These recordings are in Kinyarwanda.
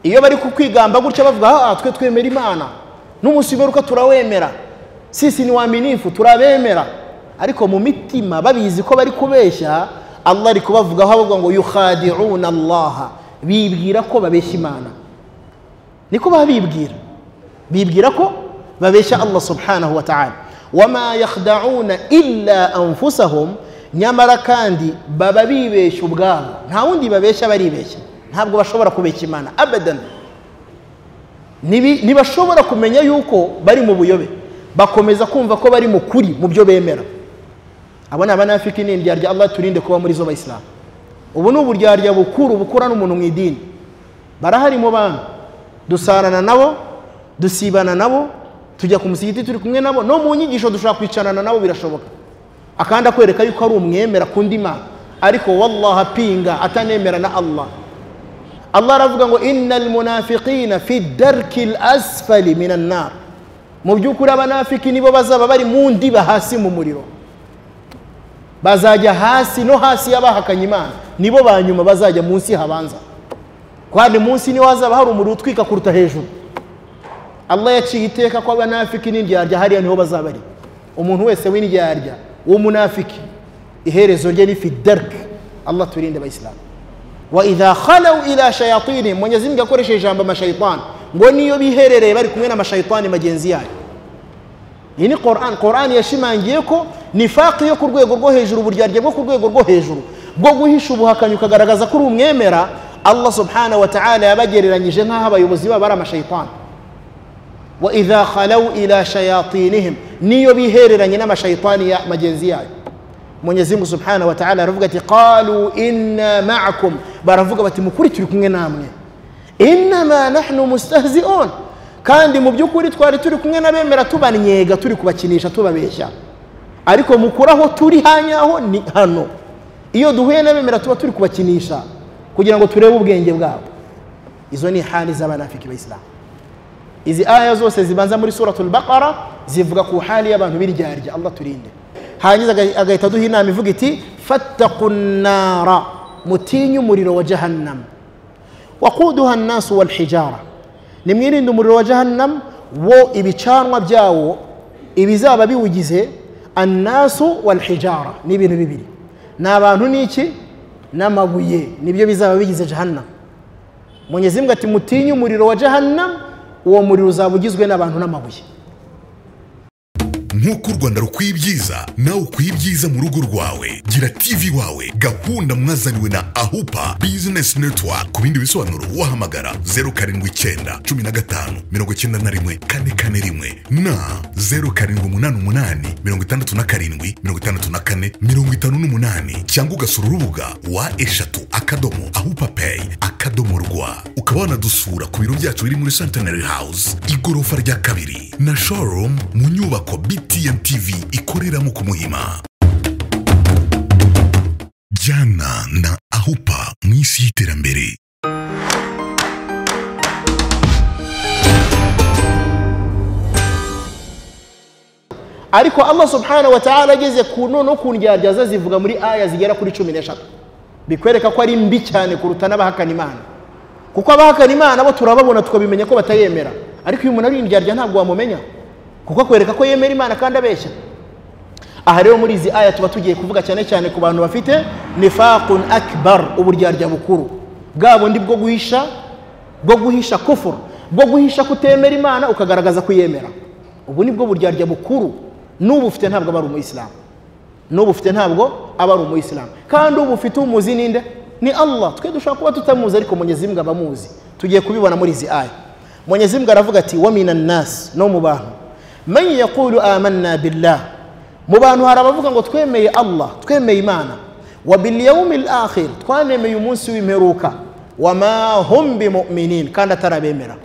iyo bari kukwigamba gutya bavuga aha twe twemera imana n'umunsi w'iberuka turawemera sisi ni wa minifu turabemera ariko mu mitima babizi ko bari kubeshya allah ari kubavugaho avuga ngo yuhadi'una allaha bibwira ko babeshya imana niko baba bibwira bibwira ko babeshya allah subhanahu wa ta'ala wama yakhda'una illa anfusahum nyamara kandi baba bibeshya ubwabo nta wundi babeshya baribeshya ntabwo bashobora kubeshya imana abadan ntibashobora kumenya yuko bari mu buyobe bakomeza kumva ko bari mu kuri mu byo bemera abo ni abanafiki n'indya rya allah turinde kuba muri zo bayisilamu ubu ni uburyarya bukuru bukura n'umuntu mu idini barahari mu bantu dusarana nabo dusibana nabo tujya ku musigiti turi kumwe nabo no mu nyigisho dushobora kwicarana nabo birashoboka akandi akwereka yuko ari umwemera ku mana ariko wallaha apinga atanemera na allah allah aravuga ngo innal munafiqina fi darki l asfali minan nar mu by'ukuri abanafiki nibo bazaba bari mu ndiba hasi mu muriro bazajya hasi no hasi y'abahakanye imana nibo ba nyuma bazajya munsi habanza kandi munsi niho hazaba hari umuriro utwika kuruta hejuru allah yaciye iteka ko abanafiki n'indyarya hariya niho bazaba ari umuntu wese w'indyarya w'umunafiki iherezo rye ni fidarike allah turinde abayisilamu wa idha khalaw ila shayatini mwenyezi mungu akoresheje ijambo amashayitani ngo niyo biherereye bari kumwe n'amashayitani magenzi yayo iyi ni koran koran yashimangiye ko nifaki yo ku rwego rwo hejuru uburyarya bwo ku rwego rwo hejuru bwo guhisha ubuhakanyi ukagaragaza ko uri umwemera allah subhana wa ta'ala yabagereranyije nk'aho abayobozi babo ari amashayitani wa idha khalaw ila shayatinihim niyo bihereranye n'amashayitani ya magenzi yayo mwenyezi mungu subhana wa ta'ala aravuga ati qalu inna ma'akum baravuga bati mukuri turi kumwe namwe innama nahnu mustahzi'un kandi mu by'ukuri twari turi kumwe n'abemera tubanyega turi kubakinisha tubabeshya ariko mukuri aho turi hanyaho ni hano iyo duhuye n'abemera tuba turi kubakinisha kugira ngo turebe ubwenge bwabo izo ni hali z'abanafiki bayisilamu izi aya zose zibanza muri suratul baqara zivuga ku hali y'abantu b'iryarya allah turinde hanyuma agahita aduha inama ivuga iti fattakunara mutinye umuriro wa jahannama wakuduha nasu wal hijara nimwirinde umuriro wa jahannam wo ibicanwa byawo ibizaba biwugize annasu wal hijara ni ibintu bibiri ni abantu n'iki n'amabuye nibyo bizaba bigize jahannam mwenyezi mbwa ati mutinye umuriro wa jahannam uwo muriro uzaba ugizwe n'abantu n'amabuye nk'uko u rwanda rukwiye ibyiza nawe ukwiye ibyiza mu rugo rwawe gira tv wawe gahunda mwazaniwe na ahupa bizinesi netiwaka ku bindi bisobanuro wahamagara zeru karindwi icyenda cumi na gatanu mirongo icyenda na rimwe kane kane rimwe na zeru karindwi umunani umunani mirongo itandatu na karindwi mirongo itandatu na kane mirongo itanu n'umunani cyangwa ugasura urubuga wa eshatu akadomo ahupa peyi akadomo rwa ukaba wanadusura ku biro byacu biri muri santenari hawuze igorofa rya kabiri na shorumu mu nyubako biti TMTV ikoreramo ku Muhima. Jana na Ahupa mu isi y'iterambere. ariko allah subhanahu wa ta'ala ageze ku noneho ku ndyarya ze zivuga muri aya zigera kuri cumi n'eshatu bikwereka ko ari mbi cyane kuruta n'abahakana imana kuko abahakana imana bo turababona tukabimenya ko batayemera ariko uyu muntu ari indyarya ntabwo wamumenya kuko akwereka ko yemera imana kandi abeshya aha rero muri izi aya tuba tugiye kuvuga cyane cyane ku bantu bafite nifaqun akbar uburyarya bukuru bwa bundi bwo guhisha bwo guhisha kufuru bwo guhisha kutemera imana ukagaragaza kuyemera ubu ni bwo buryarya bukuru n'ubu ufite ntabwo aba ari umuyisilamu n'ubu ufite ntabwo aba ari umuyisilamu kandi ubu ufite umuzi ninde ni allah twe dushobora kuba tutamuzi ariko mwenyezi mbwa abamuzi tugiye kubibona muri izi aya mwenyezi mbwa aravuga ati wamina nasi no mu bantu man yaqulu amanna billah mu bantu hari abavuga ngo twemeye allah twemeye imana wa bilyawmi lakhir twanemeye umunsi w'imperuka wama hum bimuminin kandi atarabemera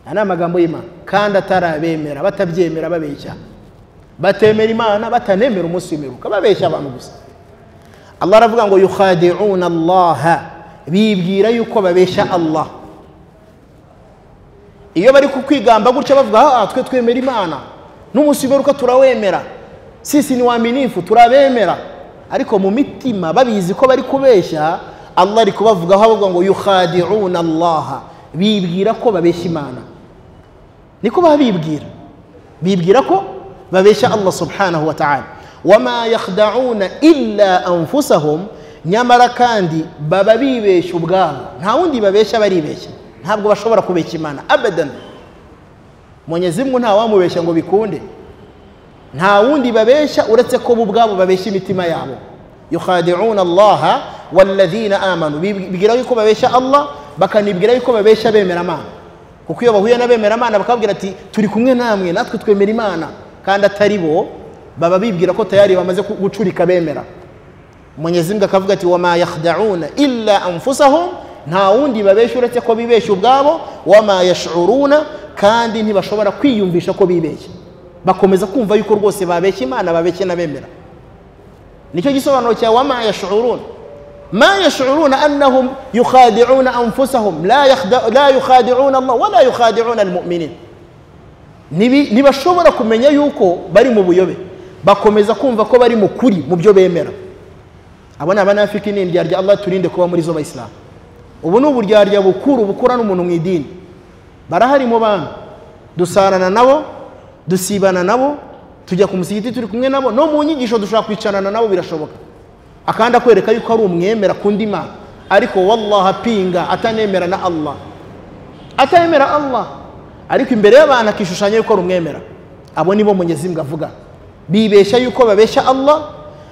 aya ni amagambo y'imana kandi atarabemera batabyemera babeshya batemera imana batanemera umunsi w'imperuka babeshya abantu gusa allah aravuga ngo yukhadi'una allaha bibwira yuko babeshya allah iyo bari kukwigamba gutya bavuga aha twe twemera imana n'umunsi w'iberuka turawemera sisi ni wa minifu turabemera ariko mu mitima babizi ko bari kubeshya allah ari kubavugaho avuga ngo yuhadi'una allaha bibwira ko babeshya imana niko baba bibwira bibwira ko babeshya allah subhanahu wa ta'ala wama yakhda'una illa anfusahum nyamara kandi baba bibeshya ubwabo nta wundi babeshya baribeshya ntabwo bashobora kubeshya imana abadan mwenyezi mungu ntawamubeshya ngo bikunde nta wundi babeshya uretse ko bo ubwabo babeshya imitima yabo yukhadi'una allaha walladhina amanu bibwira yuko babeshya allah bakanibwira yuko babeshya bemera imana kuko iyo bahuye n'abemera imana bakabwira ati turi kumwe namwe natwe twemera imana kandi atari bo baba bibwira ko tayari bamaze gucurika bemera mwenyezi mungu akavuga ati wama yakhda'una illa anfusahum nta wundi babeshya uretse ko bibeshya ubwabo wama yashuruna kandi ntibashobora kwiyumvisha ko bibeshya bakomeza kumva yuko rwose babeshya imana babeshya n'abemera nicyo gisobanuro cya wama yashuruna ma yashuruna annahum yukhadi'una anfusahum la yakhda- la yukhadi'una allah wala yukhadi'una almuminin Nibi- ntibashobora kumenya yuko bari mu buyobe bakomeza kumva ko bari mu kuri mu byo bemera abo ni abanafiki ni indyarya allah turinde kuba muri zo bayisilamu ubu ni uburyarya bukuru bukura n'umuntu mu idini barahari mu bantu dusarana nabo dusibana nabo tujya ku musigiti turi kumwe nabo no mu nyigisho dushobora kwicarana nabo birashoboka akandi akwereka yuko ari umwemera ku ndi mana ariko wallaha apinga atanemera na allah atemera allah ariko imbere y'abantu akishushanya yuko ari umwemera abo nibo munyezimbwa avuga bibeshya yuko babeshya allah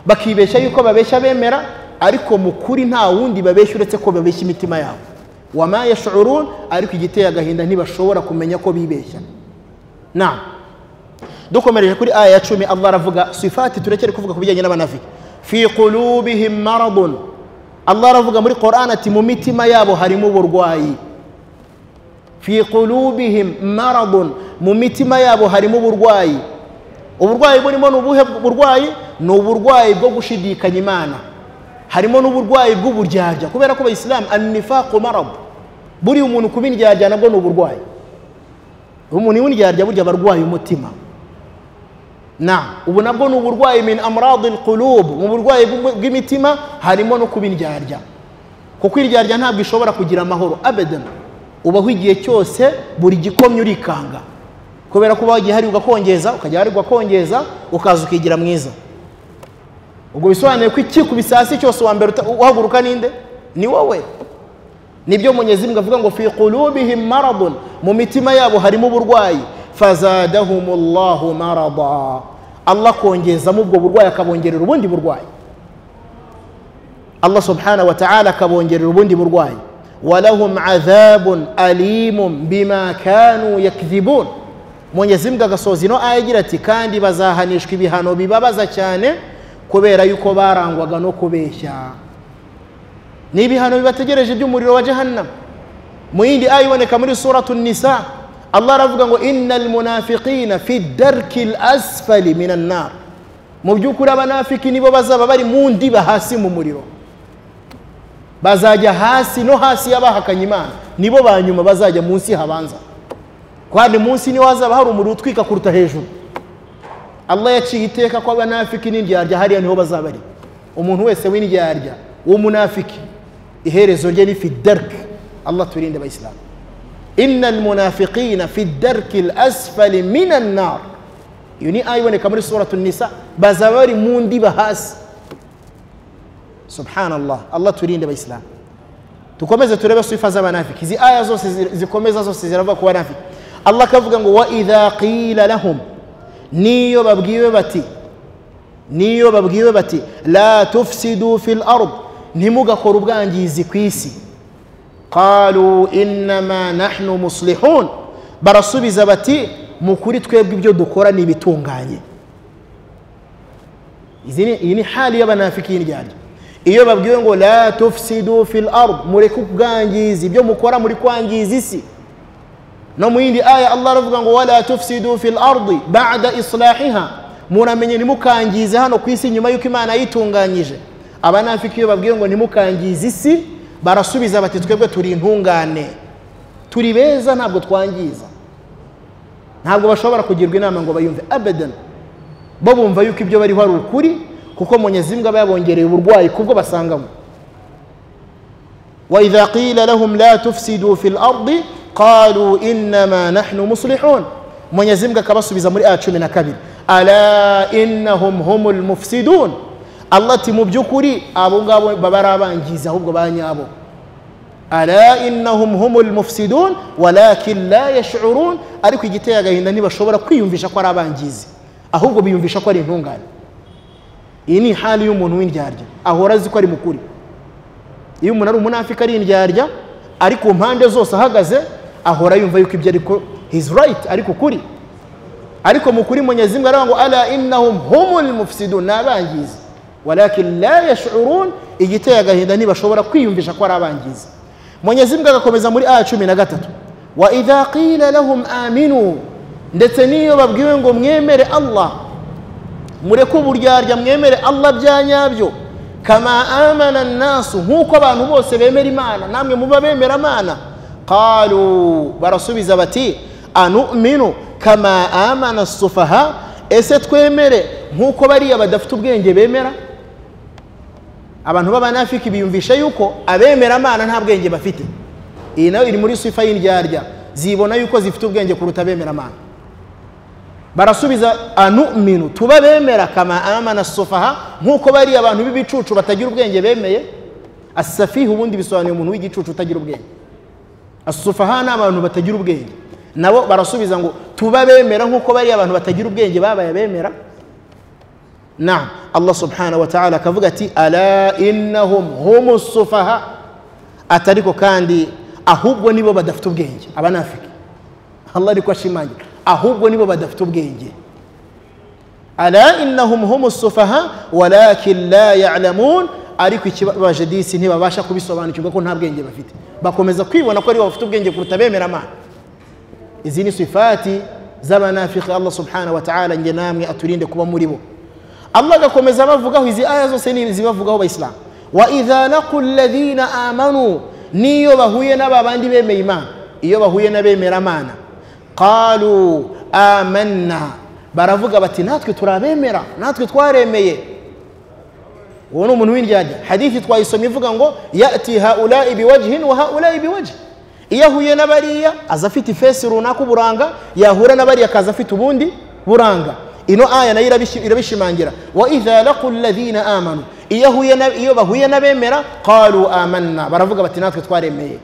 bakibeshya yuko babeshya bemera ariko mu kuri nta wundi babeshya uretse ko babeshya imitima yabo wama yashurun ariko igiteye agahinda ntibashobora kumenya ko bibeshya na dukomereje kuri aya ya cumi allah aravuga sifati turekere kuvuga ku bijyanye n'abanafiki fi qulubihim maradun allah aravuga muri qoran ati mu mitima yabo harimo uburwayi fi qulubihim maradun mu mitima yabo harimo uburwayi uburwayi burimo ni ubuhe burwayi ni uburwayi bwo gushidikanya imana harimo n'uburwayi bw'uburyarya kubera ko abayisilamu annifaqu marad buriya umuntu kuba indyarya nabwo ni uburwayi umuntu w'indyarya burya aba arwaye umutima na ubu nabwo ni uburwayi min amradi lqulub mu burwayi bw- bw'imitima harimo no kuba indyarya kuko indyarya ntabwo ishobora kugira amahoro abadan ubaho igihe cyose buri gikomye urikanga kubera ko ubaho igihe hari ugakongeza ukajya hari ugakongeza ukaza ukigira mwiza ubwo bisobanuye ko ikikubise hasi cyose uwa mbere uta- uhaguruka ninde ni wowe nibyo munyezi mbwa avuga ngo fi qulubihim maradun mu mitima yabo harimo uburwayi fazadahumullahu marada allah akongezamo ubwo burwayi akabongerera ubundi burwayi allah subhanahu wa ta'ala akabongerera ubundi burwayi walahum adhabun alimun bima kanu yakdhibun mwenyezi mbwa agasoza ino aya agira ati kandi bazahanishwa ibihano bibabaza cyane kubera yuko barangwaga no kubeshya ni ibihano bibategereje by'umuriro wa jahannam mu yindi aya iboneka muri suratu nisa allah aravuga ngo inna almunafiqina fi darki lasfali min annar mu by'ukuri abanafiki nibo bazaba bari mu ndiba hasi mu muriro bazajya hasi no hasi y'abahakanye imana nibo ba nyuma bazajya munsi habanza kandi munsi niho hazaba hari umuriro utwika kuruta hejuru allah yaciye iteka ko abanafiki n'indyarya hariya niho bazaba ari umuntu wese w'indyarya w'umunafiki iherezo rye ni fi darki allah turinde abayisilamu inna almunafiqina fi darki lasfali min annar iyo ni aya iboneka muri suratu nisa bazaba bari mu ndiba hasi subhanallah allah turinde abayisilamu tukomeze turebe sifa z'abanafiki izi aya zose zi- zikomeza zose ziravuga ku banafiki allah akavuga ngo wa idha qila lahum niyo babwiwe bati niyo babwiwe bati la tufsidu fil ard ntimugakore ubwangizi ku isi qalu innama nahnu muslihun barasubiza bati mu kuri twebwe ibyo dukora ni ibitunganye izi ni- iyi ni hali y'abanafiki y'indyarya iyo babwiwe ngo la tufsidu fil ard mureke ubwangizi ibyo mukora muri kwangiza isi no mu yindi aya allah aravuga ngo wala tufsidu fil ardi ba'da islahiha muramenye ntimukangize hano ku isi nyuma y'uko imana yitunganyije abanafiki iyo babwiwe ngo ntimukangize isi barasubiza bati twebwe turi intungane turi beza ntabwo twangiza ntabwo bashobora kugirwa inama ngo bayumve abadan bo bumva yuko ibyo bariho ari ukuri kuko munyezimwe aba yabongereye uburwayi kubwo basangamo وإذا قيل لهم لا تفسدوا في الأرض قالوا إنما نحن مصلحون mwenyezi mbwa akabasubiza muri a cumi na kabiri ala innahum humul mufsidun allah ati mu by'ukuri abo ngabo baba ari abangizi ahubwo ba nyabo ala innahum humul mufsidun walakin la yashurun ariko igiteye agahinda ntibashobora kwiyumvisha ko ari abangizi ahubwo biyumvisha ko ari intungane iyi ni hali y'umuntu w'indyarya ahora azi ko ari mukuri iyo umuntu ari umunafika ari indyarya ari ku mpande zose ahagaze ahora yumva yuko ibyo ariko his right ariko ukuri ariko mukuri munyezimu aravuga ngo ala innahum humul mufsidun ni abangizi walakin la yashurun igiteye agahinda ntibashobora kwiyumvisha ko ari abangizi munyezimu agakomeza muri aya cumi na gatatu wa idha qila lahum aminu ndetse n'iyo babwiwe ngo mwemere allah mureke uburyarya mwemere allah bya nyabyo kama amana nasu nk'uko abantu bose bemera imana namwe muba bemera amana qalu barasubiza bati anuminu kama amana sufaha ese twemere nk'uko bariya badafite ubwenge bemera abantu b'abanafiki biyumvisha yuko abemera amana nta bwenge bafite iyi nayo iri muri sifa y'indyarya zibona yuko zifite ubwenge kuruta abemera amana barasubiza anuminu tuba bemera kama amana sufaha nk'uko bariya abantu b'ibicucu batagira ubwenge bemeye asafiha ubundi bisobanuye umuntu w'igicucu utagira ubwenge asufaha ni abantu batagira ubwenge nabo barasubiza ngo tuba bemera nk'uko bariya abantu batagira ubwenge babaye bemera na allah subhanahu wa ta'ala akavuga ati ala innahum humu sufaha atariko kandi ahubwo nibo badafite ubwenge abanafiki allah ariko ashimangira ahubwo nibo badafite ubwenge ala innahum humu sufaha walakin la ya'lamun ariko ikibabaje disi ntibabasha kubisobanukirwa ko nta bwenge bafite bakomeza kwibona ko aribo bafite ubwenge kuruta bemera amana izi ni sifati z'abanafiki allah subhanahu wa ta'ala nge namwe aturinde kuba muri bo allah agakomeza bavugaho izi aya zose ni izibavugaho abayisilamu wa idha laqu alladhina amanu niyo bahuye n'aba bandi bemeye imana iyo bahuye n'abemera amana qalu amanna baravuga bati natwe turabemera natwe twaremeye uwo ni umuntu w'indyarya hadithi twayisomye ivuga ngo yati haulayi biwajhin wa haulayi biwajhi iyo ahuye n'abariya aza afite ifesi runaka uburanga yahura n'abariya akaza afite ubundi buranga ino aya nayo irabishimangira wa idha laqu alladhina amanu iyo ahuye iyo bahuye n'abemera qalu amanna baravuga bati natwe twaremeye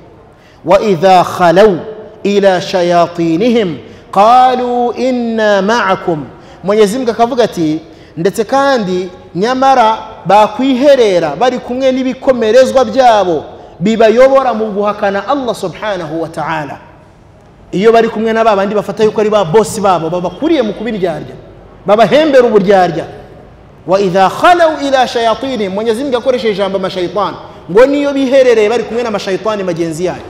wa idha khalaw ila shayatinihim qalu inna ma'akum mwenyezi mbwa akavuga ati ndetse kandi nyamara bakwiherera bari kumwe n'ibikomerezwa byabo bibayobora mu guhakana allah subhanahu wa ta'ala iyo bari kumwe na babandi bafata yuko ari ba bosi babo babakuriye mu kubiryarya babahembera uburyarya wa idha khalaw ila shayatini mwenyezi mungu akoresheje ijambo amashayitani ngo niyo biherereye bari kumwe n'amashayitani magenzi yayo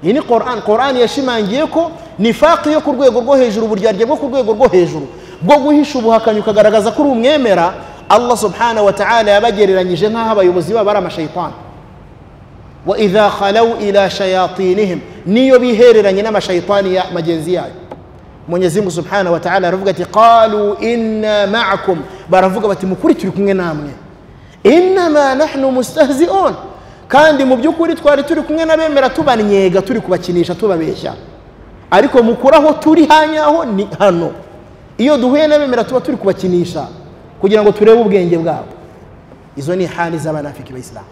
iyi ni koran koran yashimangiye ko nifaki yo ku rwego rwo hejuru uburyarya bwo ku rwego rwo hejuru bwo guhisha ubuhakanyi ukagaragaza ko uri umwemera allah subhanahu wa ta'ala yabagereranyije nk'aho abayobozi babo ari amashayitani wa idha khalaw ila shayatinihim niyo bihereranye n'amashayitani ya magenzi yayo mwenyezi mungu subhanahu wa ta'ala aravuga ati qalu inna ma'akum baravuga bati mukuri turi kumwe namwe innama nahnu mustahzi'un kandi mu by'ukuri twari turi kumwe n'abemera tubanyega turi kubakinisha tubabeshya ariko mukuri aho turi hanyaho ni hano iyo duhuye n'abemera tuba turi kubakinisha kugira ngo turebe ubwenge bwabo izo ni hali z'abanafiki bayisilamu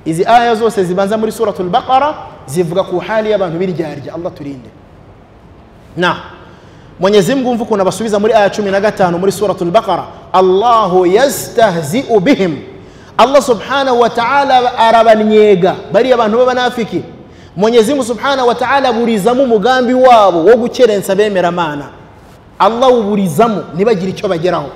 izi aya zose zibanza muri suratul baqara zivuga ku hali y'abantu b'iryarya allah turinde na mwenyezi mungu umva ukuntu abasubiza muri aya cumi na gatanu muri suratul baqara allahu yastahzi'u bihim allah subhanahu wa ta'ala arabanyega bariya abantu b'abanafiki mwenyezi mungu subhanahu wa ta'ala aburizamo umugambi wabo wo gukerensa bemera amana allah uburizamo ntibagire icyo bageraho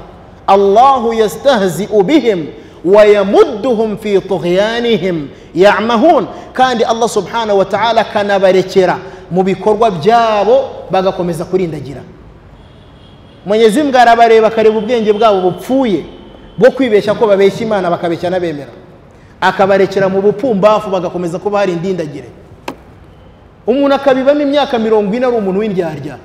allahu yastahzi'u bihim wayamudduhum fi tughyanihim yamahun kandi allah subhanahu wa ta'ala akanabarekera mu bikorwa byabo bagakomeza kurindagira mwenyezi mbwa arabareba akareba ubwenge bwabo bupfuye bwo kwibeshya ko babeshya imana bakabeshya n'abemera akabarekera mu bupumbafu bagakomeza kuba hari indindagire umuntu akabibamo imyaka mirongo ine ari umuntu w'indyarya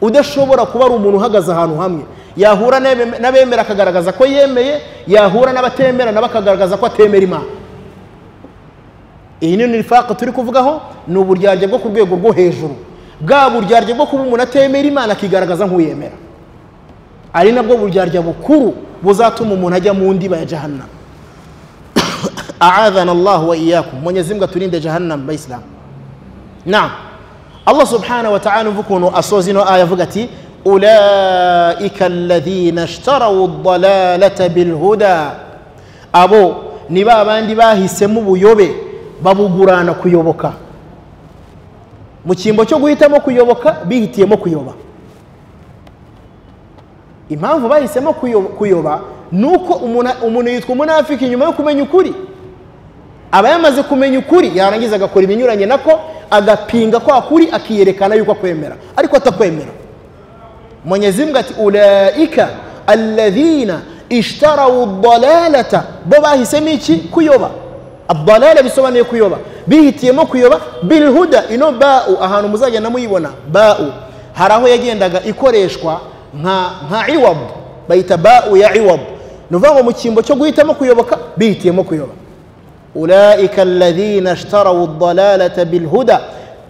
udashobora kuba ari umuntu uhagaze ahantu hamwe yahura n'abemera akagaragaza ko yemeye yahura n'abatemera nabo akagaragaza ko atemera imana iyi ni nifaka turi kuvugaho ni uburyarya bwo ku rwego rwo hejuru bwa buryarya bwo kuba umuntu atemera imana akigaragaza nk'uyemera ari nabwo buryarya bukuru buzatuma umuntu ajya mu ndiba ya jahannama aadhana allahu wa iyakum mwenyezi mungu aturinde jahannama bayisilamu naam allah subhanahu wa taala umva ukuntu asoza ino aya avuga ati ulaika alladhina ishtarawu dalalata bilhuda abo ni ba bandi bahisemo ubuyobe babugurana kuyoboka mu cyimbo cyo guhitamo kuyoboka bihitiyemo kuyoba impamvu bahisemo kuyo- kuyoba ni uko umuna- umuntu yitwa umunafiki nyuma yo kumenya ukuri aba yamaze kumenya ukuri yarangiza agakora ibinyuranye nako agapinga kwa kuri akiyerekana yuko akwemera ariko atakwemera mwenyezi mungu ati ulaika alladhina ishtarawu dalalata bo bahisemo iki kuyoba adalala bisobanuye kuyoba bihitiyemo kuyoba bilhuda ino bau ahantu muzagenda muyibona bau hari aho yagendaga ikoreshwa nka nka iwab bayita bau ya iwab ni ukuvuga ngo mu cyimbo cyo guhitamo kuyoboka bihitiyemo kuyoba ulaika alladhina ishtarawu dalalata bilhuda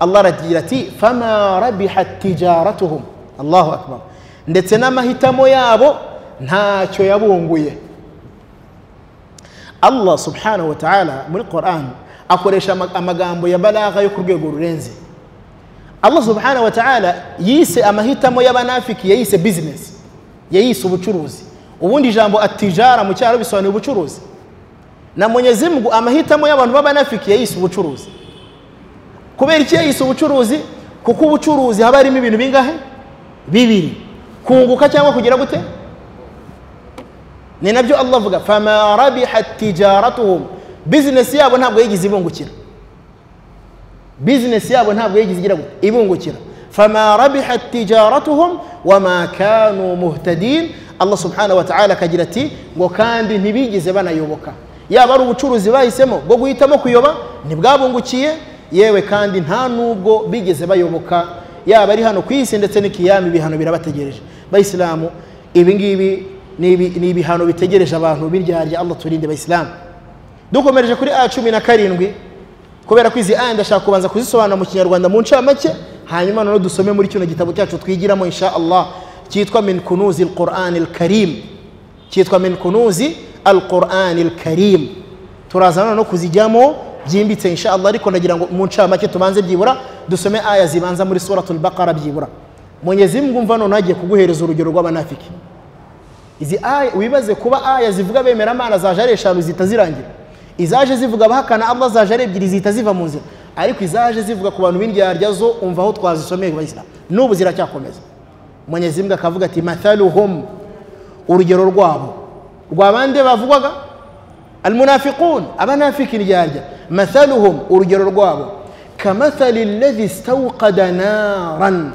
allah aragira ati fama rabihat tijaratuhum allahu akbar ndetse n'amahitamo yabo ntacyo yabunguye allah subhanahu wa ta'ala muri quran akoresha ama- amagambo ya balaga yo ku rwego rurenze allah subhanahu wa ta'ala yise amahitamo y'abanafiki yayise bizinesi yayise ubucuruzi ubundi ijambo atijara mu cyaro bisobanuye ubucuruzi na mwenyezi mungu amahitamo y'abantu b'abanafiki yayise ubucuruzi kubera iki yayise ubucuruzi kuko ubucuruzi haba harimo ibintu bingahe bibiri kunguka cyangwa kugira gute ni nabyo allah avuga fama rabihat tijaratuhum bizinesi yabo ntabwo yigize ibungukira bizinesi yabo ntabwo yigize igira gute ibungukira fama rabihat tijaratuhum wama kanu muhtadin allah subhanahu wa ta'ala akagira ati ngo kandi ntibigeze banayoboka yaba ari ubucuruzi bahisemo bwo guhitamo kuyoba ntibwabungukiye yewe kandi nta n'ubwo bigeze bayoboka yaba ari hano ku isi ndetse n'ikiyami ibihano birabategereje bayisilamu ibi ngibi ni ibi- ni ibihano bitegereje abantu b'iryarya allah turinde bayisilamu dukomereje kuri a cumi na karindwi kubera ko izi aya ndashaka kubanza kuzisobanura mu kinyarwanda mu ncamake hanyuma noneho dusome muri kino gitabo cyacu twigiramo insha allah cyitwa min kunuzi alqurani alkarim cyitwa min kunuzi alqurani alkarim turaza noneho kuzijyamo byimbitse insha allah ariko ndagira ngo mu ncamake tubanze byibura dusome aya zibanza muri suratul baqara byibura mwenyezi mungu mva noneho agiye kuguhereza urugero rw'abanafiki izi aya wibaze kuba aya zivuga bemeramana zaje ari eshanu zihita zirangira izaje zivuga abahakana allah zaje ari ebyiri zihita ziva mu nzira ariko izaje zivuga ku bantu b'indyarya zo umva aho twazisomeye ku bayisilamu n'ubu ziracyakomeza mwenyezi mungu akavuga ati mathaluhum urugero rwabo rwa bande bavugwaga almunafiqun abanafiki indyarya mathaluhum urugero rwabo kamathali alladhi stawqada naran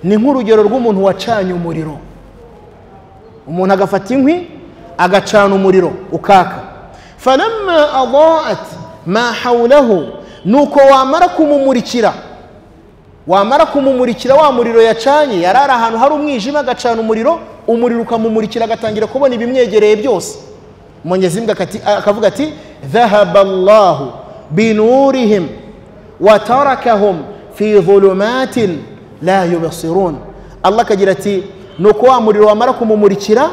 ni nk'urugero rw'umuntu wacanye umuriro umuntu agafata inkwi agacana umuriro ukaka falamma adaat ma hawlahu nuko wamara kumumurikira wamara kumumurikira wa muriro yacanye yari ari ahantu hari umwijima agacana umuriro umuriro ukamumurikira agatangira kubona ibimwegereye byose mwenyezi mungu akati- akavuga ati dhahaba allahu binurihim watarakahum fi dhulumatin la yubsirun allah akagira ati nuko wa muriro wamara kumumurikira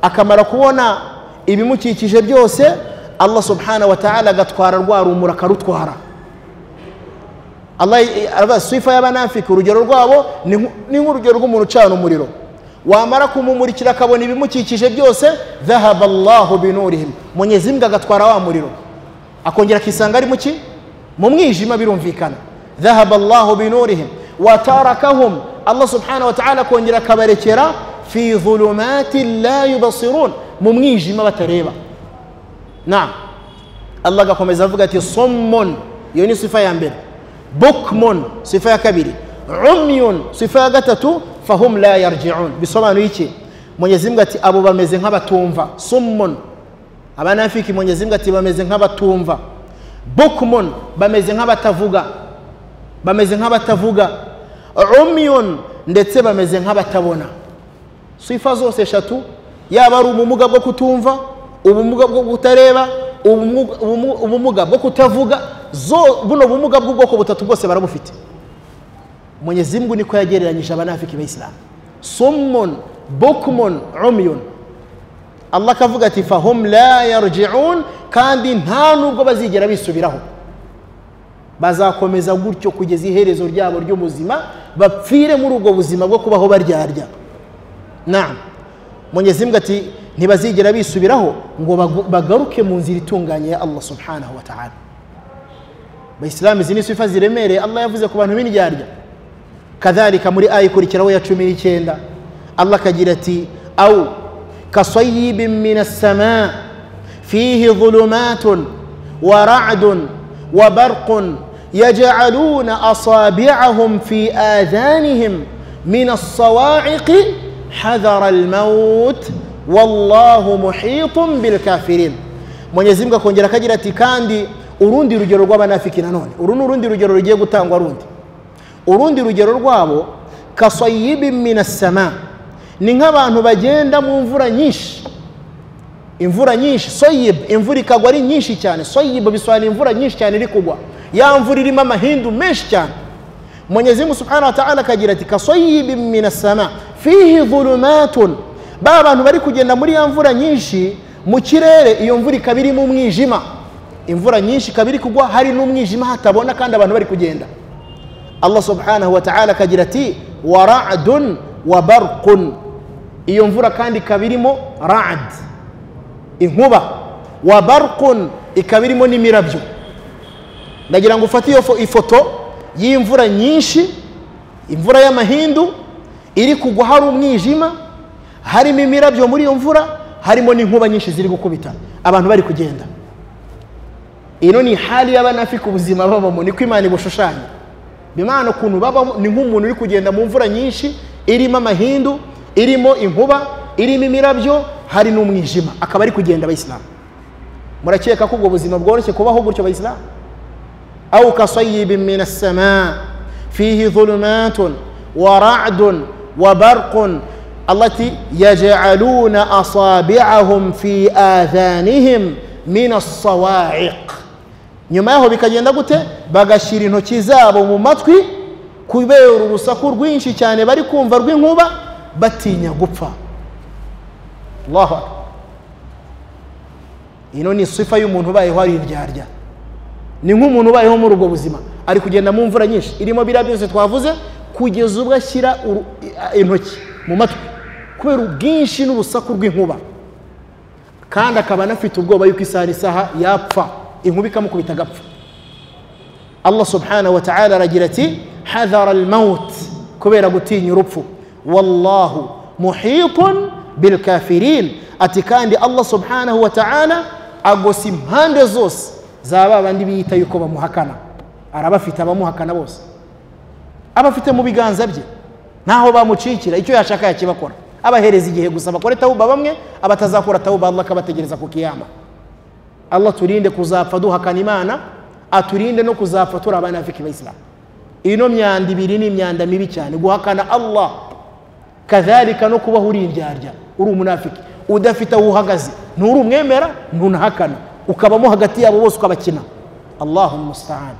akamara kubona ibimukikije byose allah subhanahu wa ta'ala agatwara rwa rumuri akarutwara Allah aba sifa y'abanafiki urugero rwabo ni nk- ni nk'urugero rw'umuntu ucana umuriro wamara kumumurikira akabona ibimukikije byose dhahaba allahu binurihim mwenyezi mungu agatwara wa muriro akongera akisanga ari muki mu mwijima birumvikana dhahaba allahu binurihim watarakahum allah subhanahu wa ta'ala akongera akabarekera fi dhulumati la yubasirun mu mwijima batareba naam allah agakomeza avuga ati sommon iyo ni sifa ya mbere bukmon sifa ya kabiri umyun sifa ya gatatu fahum la yarjiun bisobanuye iki mwenyezi mungu ati abo bameze nk'abatumva summon abanafiki mwenyezi mungu ati bameze nk'abatumva bukmon bameze nk'abatavuga bameze nk'abatavuga umyun ndetse bameze nk'abatabona sifa zose eshatu yaba ari ubumuga bwo kutumva ubumuga bwo kutareba ubumu- ubumu- ubumuga bwo kutavuga zo buno bumuga bw'ubwoko butatu bwose barabufite mwenyezi mungu niko yagereranyije abanafiki b'ayisilamu summon bukmon umyun allah akavuga ati fahum la yarjiun kandi nta nubwo bazigera bisubiraho bazakomeza gutyo kugeza iherezo ryabo ry'ubuzima bapfire muri ubwo buzima bwo kubaho baryarya naam mwenyezi mungu ati ntibazigera bisubiraho ngo bagu- bagaruke mu nzira itunganye ya allah subhanahu wa ta'ala bayisilamu izi ni sifa ziremereye allah yavuze ku bantu b'indyarya kadhalika muri aya ikurikiraho ya cumi n'icyenda allah akagira ati au kasayibin min assama fihi dhulumatun wa ra'dun wa barqun yaj'aluna asabi'ahum fi adhanihim min as-sawa'iq hadhara al-maut wallahu muhitun bil kafirin mwenyezi mungu akongera akagira ati kandi urundi rugero rw'abanafiki nanone uru ni urundi rugero rugiye gutangwa rundi urundi rugero rwabo kasayibi minasama ni nk'abantu bagenda mu mvura nyinshi imvura nyinshi soyib imvura ikagwa ari nyinshi cyane soyib bisobanura imvura nyinshi cyane iri kugwa ya mvura irimo amahindu menshi cyane mwenyezi mungu subhanahu wa ta'ala akagira ati kasayibi minasama fihi dhulumatun ba bantu bari kugenda muri ya mvura nyinshi mu kirere iyo mvura ikaba irimo umwijima imvura nyinshi ikaba iri kugwa hari n'umwijima hatabona kandi abantu bari kugenda allah subhanahu wa ta'ala akagira ati wa radun wa barqun iyo mvura kandi ikaba irimo rad inkuba wa barqun ikaba irimo n'imirabyo ndagira ngo ufate iyo fo- ifoto y'imvura nyinshi imvura y'amahindu iri kugwa hari umwijima harimo imirabyo muri iyo mvura harimo n'inkuba nyinshi ziri gukubita abantu bari kugenda ino ni hali y'abanafika ubuzima babamo niko imana ibushushanya bimana ukuntu babamo ni nk'umuntu uri kugenda mu mvura nyinshi irimo amahindu irimo inkuba irimo imirabyo hari n'umwijima akaba ari kugenda abayisilamu murakeka ko ubwo buzima bworoshye kubaho gutyo abayisilamu au kasayibin min assama fihi dhulumatun wa radun wa barqun allati yaj'aluna asabi'ahum fi adhanihim min as-sawa'iq nyuma yaho bikagenda gute bagashyira intoki zabo mu matwi kubera urusaku rwinshi cyane bari kumva rw'inkuba batinya gupfa allahu akbar ino ni sifa y'umuntu ubayeho ari indyarya ni nk'umuntu ubayeho muri ubwo buzima ari kugenda mu mvura nyinshi irimo biriya byose twavuze kugeza ubwo ashyira uru- i- intoki mu matwi kubera ubwinshi n'urusaku rw'inkuba kandi akaba anafite ubwoba yuko isaha n'isaha yapfa inkuba ikamukubita agapfa allah subhanahu wa ta'ala aragira ati hadhara almaut kubera gutinya urupfu wallahu muhitun bilkafirin ati kandi allah subhanahu wa ta'ala agosa impande zose za ba bandi biyita yuko bamuhakana arabafite abamuhakana bose abafite mu biganza bye ntaho bamucikira icyo yashaka yakibakora abahereza igihe gusa bakore tawuba bamwe abatazakora tawuba allah akabategereza ku kiyama allah turinde kuzapfa duhakana imana aturinde no kuzapfa turi abanafiki bayisilamu ino myanda ibiri ni imyanda mibi cyane guhakana allah kadhalika no kubaho uri indyarya uri umunafiki udafite aho uhagaze nturi umwemera ntunahakana ukabamo hagati yabo bose ukabakina allahumma musta'an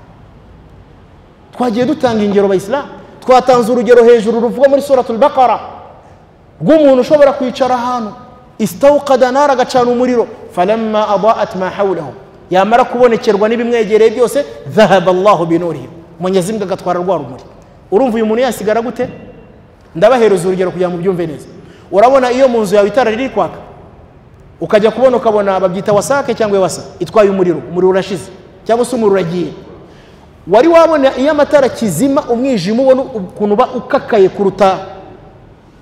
twagiye dutanga ingero bayisilamu twatanze urugero hejuru ruvuga muri suratul baqara rw'umuntu ushobora kwicara ahantu istawqada nara agacana umuriro falamma adaat ma hawlahu yamara kubonekerwa n'ibimwegereye byose dhahaba allahu binurihim mwenyezi mungu agatwara rwa rumuri urumva uyu muntu yasigara gute ndabahereza urugero kugira ngo mubyumve neza urabona iyo mu nzu yawe itara riri kwaka ukajya kubona ukabona babyita wasake cyangwa wasa itwaye umuriro umuriro urashize cyangwa se umuriro uragiye wari wabona iyo amatara kizima umwijima ubona ukuntu uba ukakaye kuruta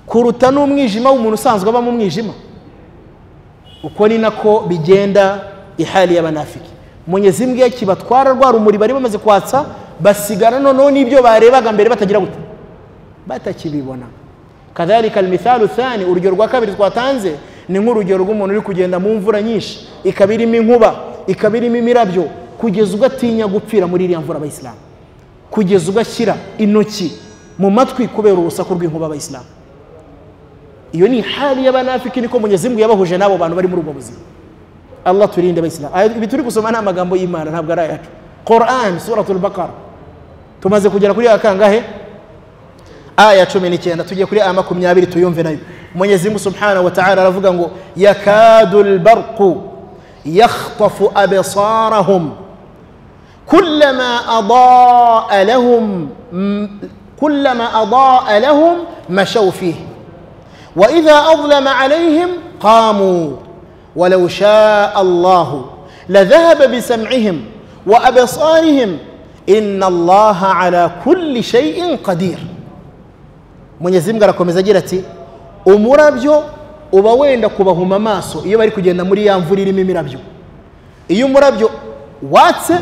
kuruta n'umwijima w'umuntu usanzwe aba mu mwijima uko ni nako bigenda ihali y'abanafiki mwenyezi mbwe kibatwara rwa rumuri bari bamaze kwatsa basigara noneho n'ibyo barebaga mbere batagira gute batakibibona kadhalika almithalu thani urugero rwa kabiri twatanze ni nk'urugero rw'umuntu uri kugenda mu mvura nyinshi ikaba irimo inkuba ikaba irimo imirabyo kugeza ubwo atinya gupfira muri iriya mvura abayisilamu kugeza ubwo ashyira intoki mu matwi kubera urusaku rw'inkuba abayisilamu iyo ni hali y'abanafiki niko mwenyezi mungu yabahuje n'abo bantu bari muri ubwo buzima allah turinde abayisilamu Aya- ibi turi gusoma ni amagambo y'imana ntabwo ari ayacu Quran suratul Baqara tumaze kugera kuri akangahe aya cumi n'icyenda tugiye kuri aya makumyabiri tuyumve nayo mwenyezi mungu subhanahu wa ta'ala aravuga ngo yakadu lbarqu yakhtafu absarahum kullama adaa lahum kullama adaa lahum mashaw fihi واذا اظلم عليهم قاموا ولو شاء الله لذهب بسمعهم وابصارهم ان الله على كل شيء قدير mwenyezi mungu arakomeza agira ati umurabyo uba wenda kubahuma amaso iyo bari kugenda muri ya mvura irimo imirabyo iyo umurabyo watse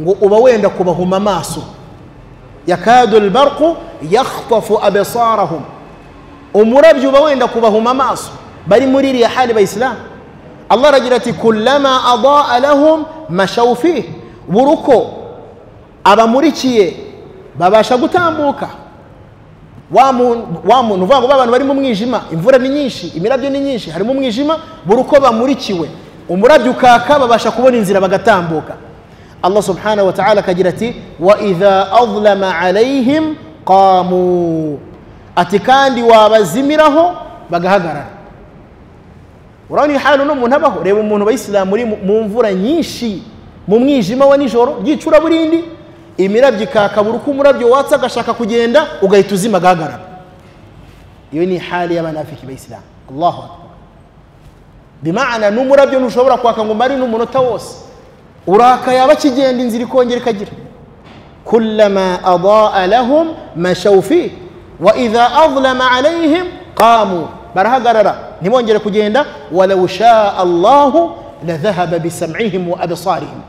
ngo uba wenda kubahuma amaso yakadu lbarqu yakhtafu absarahum umurabyo uba wenda kubahuma amaso bari muri iriya hali bayisilamu allah aragira ati kullama adaa lahum mashaw fihi buri uko abamurikiye babasha gutambuka wa muntu wa muntu uvuga ngo abantu bari mu mwijima imvura ni nyinshi imirabyo ni nyinshi harimo umwijima buri uko bamurikiwe umurabyo ukaka babasha kubona inzira bagatambuka allah subhanahu wa ta'ala akagira ati wa idha adlama alayhim qamu ati kandi wabazimiraho bagahagarara urabona iyi hantu n'umuntu abaho reba umuntu bayisilamu uri mu mvura nyinshi mu mwijima wa nijoro ry'icuraburindi imirabyo ikakabura uko umurabyo watse agashaka kugenda ugahita uzima agahagarara iyo ni hali y'abanafiki bayisilamu allahu akbar bimana n'umurabyo ntushobora kwaka ngo umare n'umunota wose urakaye aba akigenda inzira ikongera ikagira kullama adaa lahum mashaw fihi wa idha adlama alayhim qamu barahagarara ntibongere kugenda walau shaa allahu ladhahaba bisam'ihim wa absarihim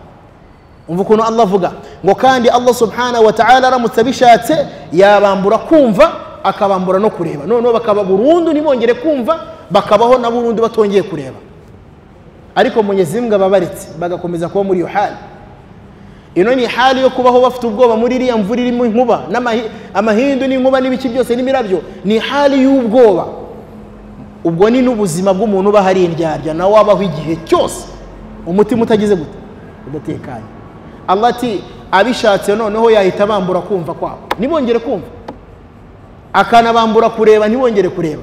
umva ukuntu allah avuga ngo kandi allah subhanahu wa ta'ala aramutse abishatse yabambura kumva akabambura no kureba noneho bakaba burundu ntibongere kumva bakabaho na burundu batongeye kureba ariko mwenyezi mungu ababaretse bagakomeza kuba muri iyo hali ino ni hali yo kubaho bafite ubwoba muri iriya mvura irimo inkuba amahindu n'inkuba n'ibiki byose n'imirabyo ni hali y'ubwoba ubwo ni n'ubuzima bw'umuntu uba hari indyarya nawe wabaho igihe cyose umutima utagize gute udatekanye allah ati abishatse noneho yahita bambura kumva kwabo ntibongere kumva akanabambura kureba ntibongere kureba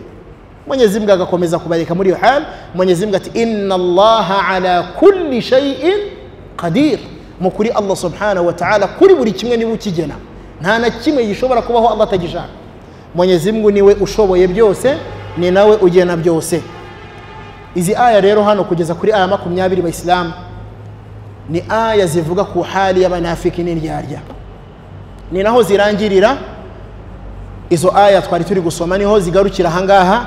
mwenyezi mbwa agakomeza kubareka muri iyo hali mwenyezi mbwa ati inna allaha ala kulli shayin qadir mu kuri allah subhanahu wa ta'ala kuri buri kimwe niba ukigena nta na kimwe gishobora kubaho allah atagishaka mwenyezi mungu niwe ushoboye byose ni nawe ugena byose izi aya rero hano kugeza kuri aya makumyabiri bayisilamu ni aya zivuga ku hali y'abanafiki n'indyarya ni naho zirangirira izo aya twari turi gusoma niho zigarukira ahangaha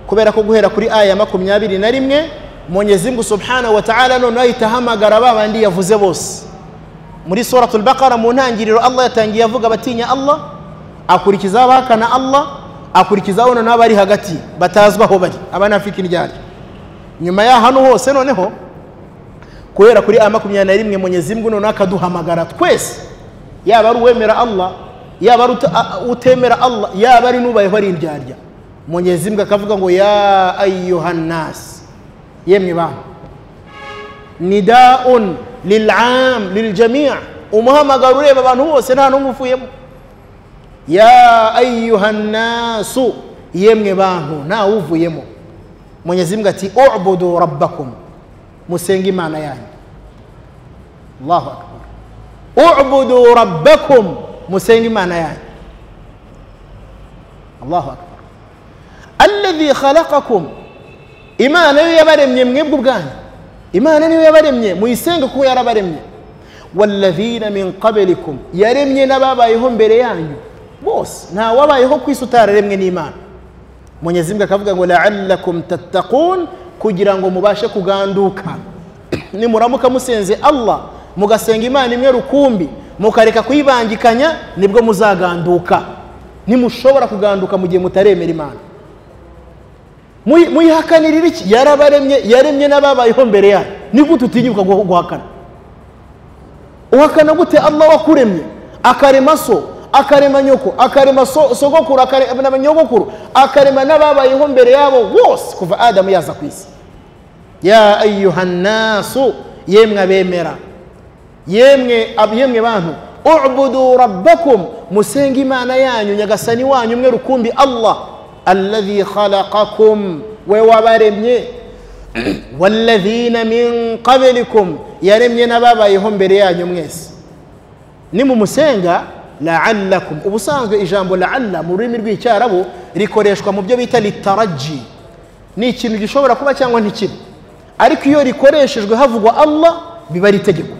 kubera ko guhera kuri aya makumyabiri na rimwe mwenyezi mungu subhanahu wa ta'ala noneho ahita ahamagara ba bandi yavuze bose muri suratul baqara mu ntangiriro allah yatangiye avuga batinya allah akurikizaho abahakana allah akurikizaho noneho abari hagati batazwi aho bari abanafiki ryari nyuma ya hano hose noneho kubera kuri aya makumyabiri na rimwe mwenyezi mungu noneho akaduhamagara twese yaba ari uwemera allah yaba ari utemera allah yaba ari n'ubayeho ari indyarya mwenyezi mungu akavuga ngo ya ayuhannasi yemwe bantu nidaun lilam liljamia umuhamagaro ureba abantu bose nta n'umwe uvuyemo ya ayuhannasu yemwe bantu ntawe uvuyemo mwenyezi mbwa ati ubudu rabbakum musenge imana yanyu allahu akbar ubudu rabbakum musenge imana yanyu allahu akbar alladhi khalaqakum imana niyo yabaremye mwebwe ubwanyu imana niyo yabaremye muyisenge kuko yarabaremye walladhina min qablikum yaremye n'ababayeho mbere yanyu bose nta wabayeho ku isi utararemwe n'imana mwenyezi mungu akavuga ngo laallakum tattaqun kugira ngo mubashe kuganduka nimuramuka musenze allah mugasenga imana imwe rukumbi mukareka kuyibangikanya nibwo muzaganduka nimushobora kuganduka mu gihe mutaremera imana muyihakanirira iki yarabaremye yaremye n'ababayeho mbere yayo ni gute utinyuka guhakana uhakana gute allah wakuremye akarema so akarema nyoko akarema sogokuru akarema nyogokuru akarema n'ababayeho mbere yabo bose kuva adamu yaza ku isi ya ayuhannasu yemwe abemera yemwe ab- yemwe bantu ubudu rabbakum musenge imana yanyu nyagasani wanyu mwe rukumbi allah alladhi khalaqakum we wabaremye walladhina min qablikum yaremye n'ababayeho mbere yanyu mwese nimumusenga laalakum ubusanzwe ijambo laala mu rurimi rw'icyarabu rikoreshwa mu byo bita litaraji ni ikintu gishobora kuba cyangwa ntikibe ariko iyo rikoreshejwe havugwa allah biba ari itegeko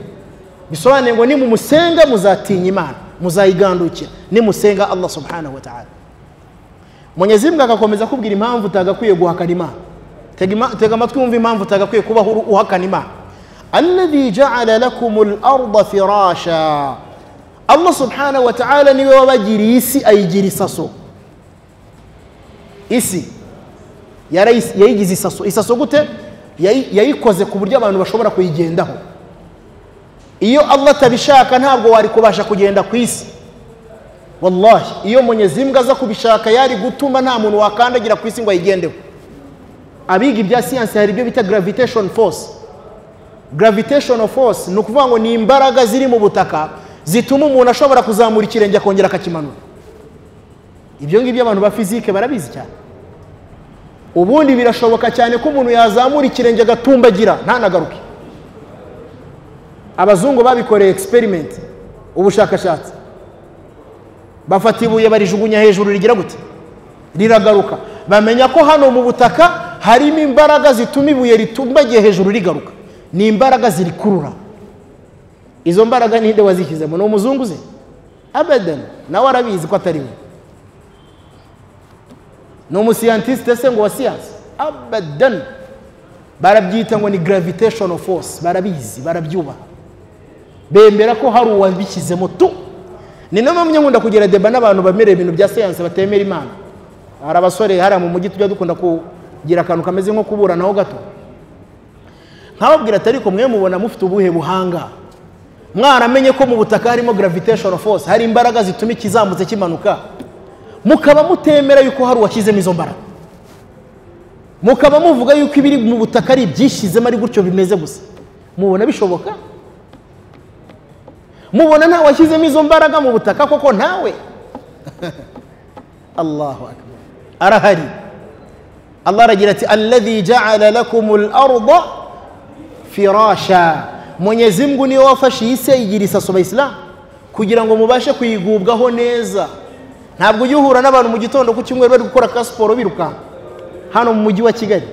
bisobanuye ngo nimumusenga muzatinya imana muzayigandukira nimusenga allah subhanahu wa ta'ala mwenyezi mbwa agakomeza kubwira impamvu utagakwiye guhakana imana Tega ima- tega amatwi wumva impamvu utagakwiye kubaho uru- uhakana imana alladhi ja'ala lakum al-arda firasha allah subhanahu wa ta'ala niwe wabagiriye isi ayigira isaso isi yarayis- yayigize isaso isaso gute Yayi- yayikoze ku buryo abantu bashobora kuyigendaho iyo allah atabishaka ntabwo wari kubasha kugenda ku isi wallahi iyo munyezimbwa aza kubishaka yari gutuma nta muntu wakandagira ku isi ngo ayigendeho abiga ibya siyansi hari ibyo bita gravitation force gravitation force ni ukuvuga ngo ni imbaraga ziri mu butaka zituma umuntu ashobora kuzamura ikirenge akongera akakimanura ibyo ngibyo abantu ba fizike barabizi cyane ubundi birashoboka cyane ko umuntu yazamura ikirenge agatumbagira ntanagaruke abazungu babikoreye experiment ubushakashatsi bafata ibuye barijugunya hejuru rigira gute riragaruka bamenya ko hano mu butaka harimo imbaraga zituma ibuye ritumbagiye hejuru rigaruka ni imbaraga zirikurura izo mbaraga ninde wazishyizemo ni umuzungu ze abadan nawe arabizi ko atari we ni umusiyantisite se ngo wa siyansi abadan barabyita ngo ni gravitation force barabizi barabyubaha bemera ko hari uwabishyizemo tu ni nayo mpamvu nkunda kugira deba n'abantu bemerera ibintu bya siyansi batemera imana hari abasore hariya mu mujyi tujya dukunda kugira akantu kameze nko kuburanaho gato nkababwira ati ariko mwe mubona mufite ubuhe buhanga mwaramenye ko mu butaka harimo gravitation force hari imbaraga zituma ikizamutse kimanuka mukaba mutemera yuko hari uwashyizemo izo mbaraga mukaba muvuga yuko ibiri mu butaka ari ibyishyizemo ari gutyo bimeze gusa mubona bishoboka mubona nta washyizemo izo mbaraga mu butaka koko ntawe allahu akbar arahari allah aragira ati alladhi ja'ala lakum al-arda firasha mwenyezi mungu niwe wafashe iyi si ayigira isaso abayisilamu kugira ngo mubashe kuyigubwaho neza ntabwo ujya uhura n'abantu mu gitondo ku cyumweru bari gukora ka siporo birukanka hano mu mujyi wa kigali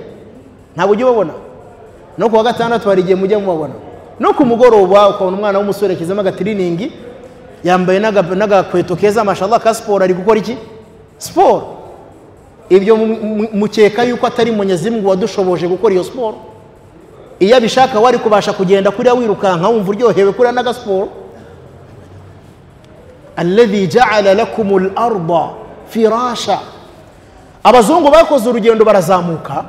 ntabwo ujya ubabona no ku wa gatandatu hari igihe mujya mubabona no ku mugoroba ukabona umwana w'umusore yashyizemo agatiriningi yambaye n'aga- n'agakweto keza mashallah ka siporo ari gukora iki siporo ibyo mu- mu- mukeka yuko atari munyezimungu wadushoboje gukora iyo siporo iyo abishaka wari kubasha kugenda kuriya wirukanka wumva uryohewe kuriya n'agasiporo alladhi ja'ala lakum al-arda firasha abazungu bakoze urugendo barazamuka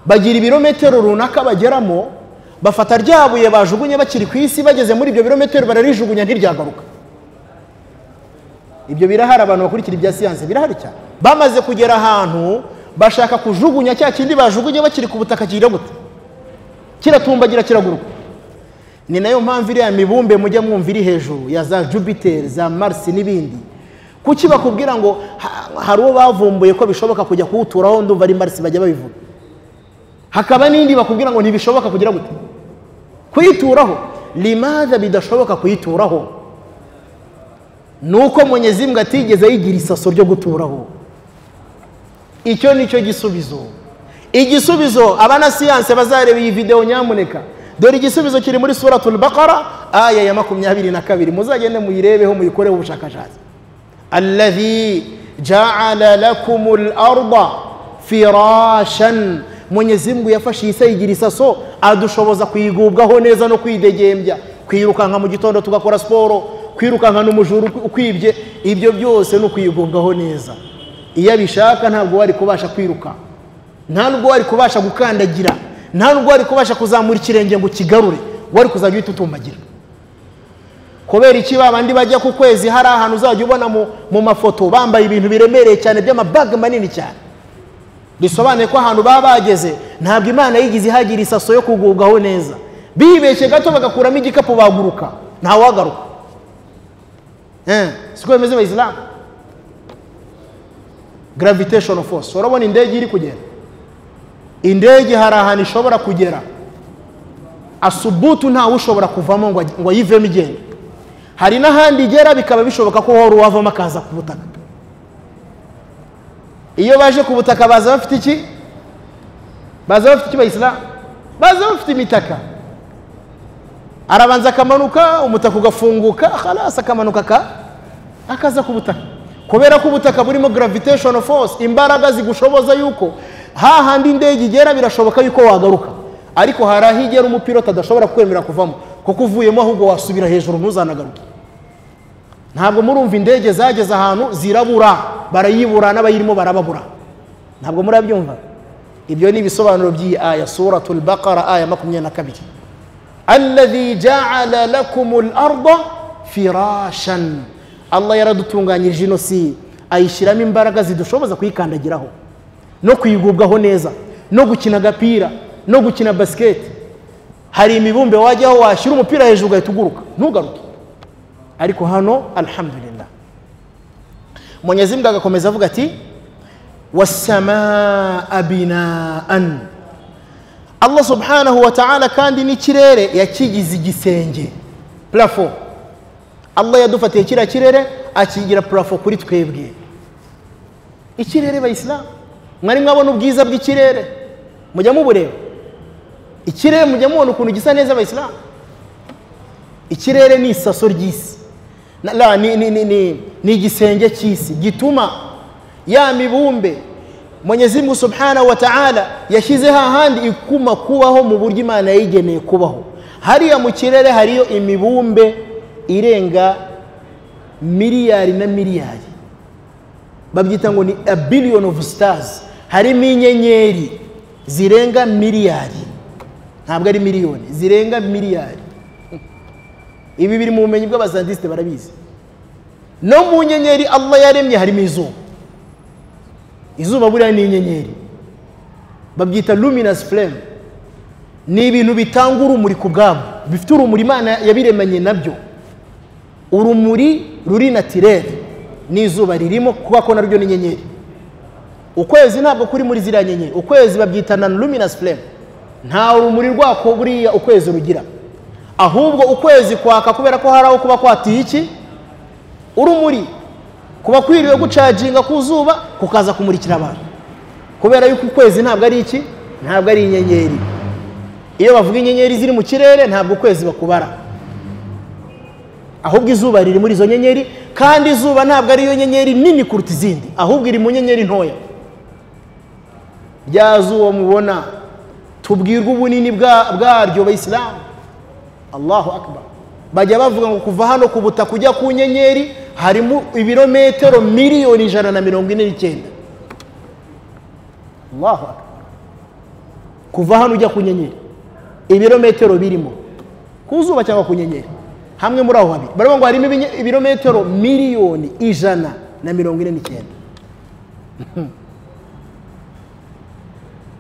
bagira ibirometero runaka bageramo bafata rya buye bajugunye bakiri ku isi bageze muri ibyo birometero bararijugunya ntiryagaruka ibyo birahari abantu bakurikira ibya siyansi birahari cyane bamaze kugera ahantu bashaka kujugunya cya kindi bajugunye bakiri ku butaka kigira gute kiratumbagira kiraguruka ni nayo mpamvu iriya mibumbe mujya mwumva iri hejuru ya za jupiter za mars n'ibindi kuki bakubwira ngo ha- hari uwo bavumbuye ko bishoboka kujya kuwuturaho ndumva ari mars bajya babivuga hakaba n'indi bakubwira ngo ntibishoboka kugira gute kuyituraho limaza bidashoboka kuyituraho ni uko munyezimbwa atigeze yigira isaso ryo guturaho icyo ni cyo gisubizo igisubizo abana siyanse bazareba iyi videwo nyamuneka dore igisubizo kiri muri suratul bakara aya ya makumyabiri na kabiri muzagende muyirebeho muyikoreho ubushakashatsi alladhi jaala lakum larda firashan mwenyezi mungu yafashe iyi si ayigira isaso adushoboza kuyigubwaho neza no kwidegembya kwirukanka mu gitondo tugakora siporo kwirukankana umujura uku- ukwibye ibyo byose ni ukuyigubwaho neza iyo abishaka ntabwo wari kubasha kwiruka nta nubwo wari kubasha gukandagira nta nubwo wari kubasha kuzamura ikirenge ngo ukigarure wari kuzajya uhita utumbagira kubera iki babandi bajya ku kwezi hari ahantu uzajya ubona mu, mu mafoto bambaye ibintu biremereye cyane by'amabaga manini cyane bisobanuye ko ahantu baba bageze ntabwo imana yigize ihagira isaso yo kugubwaho neza bibeshye gato bagakuramo igikapu baguruka ntawagaruka siko bimeze abayisilamu graviteshoni force urabona indege iri kugenda indege hari ahantu ishobora kugera asubutu ntawe ushobora kuvamo ngo ajye- ngo ayivemo igenda hari n'ahandi igera bikaba bishoboka ko hora uwavamo akaza ku butaka iyo baje ku butaka baza bafite iki baza bafite iki bayisilamu baza bafite imitaka arabanza akamanuka umutaka ugafunguka harasi akamanuka aka- akaza ku butaka kubera ko ubutaka burimo graviteshoni force imbaraga zigushoboza yuko hahandi indege igera birashoboka yuko wagaruka ariko hari aho igera umupirota adashobora kwemera kuvamo kuko uvuyemo ahubwo wasubira hejuru ntuzanagaruke ntabwo murumva indege zageze ahantu zirabura barayibura n'abayirimo barababura ntabwo murabyumva ibyo ni ibisobanuro by'iyi aya suratul baqara aya makumyabiri na kabiri alladhi ja'ala lakumul arda firashan allah yaradutunganyirije ino si ayishyiramo imbaraga zidushoboza kuyikandagiraho no kuyigubwaho neza no gukina agapira no gukina basiketi hari imibumbe wajyaho washyira umupira hejuru ugahita uguruka ntugaruke ariko hano alhamdulillah mwenyezi mungu agakomeza avuga ati wasamaa binaan allah subhanahu wa ta'ala kandi n'ikirere yakigize igisenge plafo allah yadufatiye kiriya kirere akigira plafo kuri twebwe ikirere bayisilamu mwari mwabona ubwiza bw'ikirere mujya mubureba ikirere mujya mubona ukuntu gisa neza abayisilamu ikirere ni isaso ry'isi Na- la, ni, ni, ni, ni, ni igisenge cy'isi gituma ya mibumbe mwenyezi mungu subhanahu wa taala yashyize hahandi ikuma kubaho mu buryo imana yayigeneye kubaho hariya mu kirere hariyo imibumbe irenga miliyari na miliyari babyita ngo ni a billion of stars harimo inyenyeri zirenga miliyari ntabwo ari miliyoni zirenga miliyari ibi biri mu bumenyi bw'abazandisite barabizi no mu nyenyeri allah yaremye harimo izuba izuba buriya ni inyenyeri babyita luminous flame ni ibintu bitanga urumuri ku bwabo bifite urumuri imana yabiremanye nabyo urumuri ruri natirere n'izuba ririmo kuba ko naryo ni inyenyeri ukwezi ntabwo kuri muri ziriya nyenyeri ukwezi babyita na luminous flame nta rumuri rwako buriya ukwezi rugira ahubwo ukwezi kwaka kubera ko hari aho kuba kwatiye iki urumuri kuba kwiriwe gucaginga ku zuba kukaza kumurikira abantu kubera yuko ukwezi ntabwo ari iki ntabwo ari inyenyeri iyo bavuga inyenyeri ziri mu kirere ntabwo ukwezi bakubara ahubwo izuba riri muri izo nyenyeri kandi izuba ntabwo ariyo nyenyeri nini kuruta izindi ahubwo iri mu nyenyeri ntoya rya zuba mubona tubwirwa ubunini bwa- bwaryo bayisilamu allahu akbar bajya bavuga ngo kuva hano ku butaka ujya ku nyenyeri harimo ibirometero miliyoni ijana na mirongo ine n'icyenda allahu akbar kuva hano ujya ku nyenyeri ibirometero birimo ku zuba cyangwa ku nyenyeri hamwe muri aho habiri baravuga ngo harimo ibinye- ibirometero miliyoni ijana na mirongo ine n'icyenda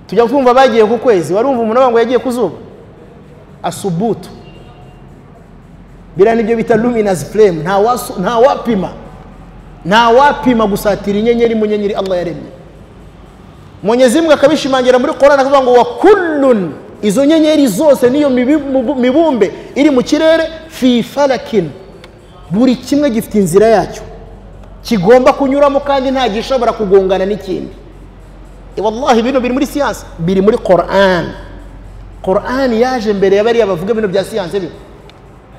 tujya kumva bagiye ku kwezi warumva umuntu avuga ngo yagiye ku zuba asubutu biriya nibyo bita luminous flame nta wasu- nta wapima nta wapima gusatira inyenyeri mu nyenyeri allah yaremye mwenyezi mungu akabishimangira muri korani akavuga ngo wa kullun izo nyenyeri zose n'iyo mibi- mubu- mibumbe iri mu kirere fi falakin buri kimwe gifite inzira yacyo kigomba kunyuramo kandi nta gishobora kugongana n'ikindi wallahi bino biri muri siyansi biri muri korani korani yaje mbere ya bariya bavuga bino bya siyansi bino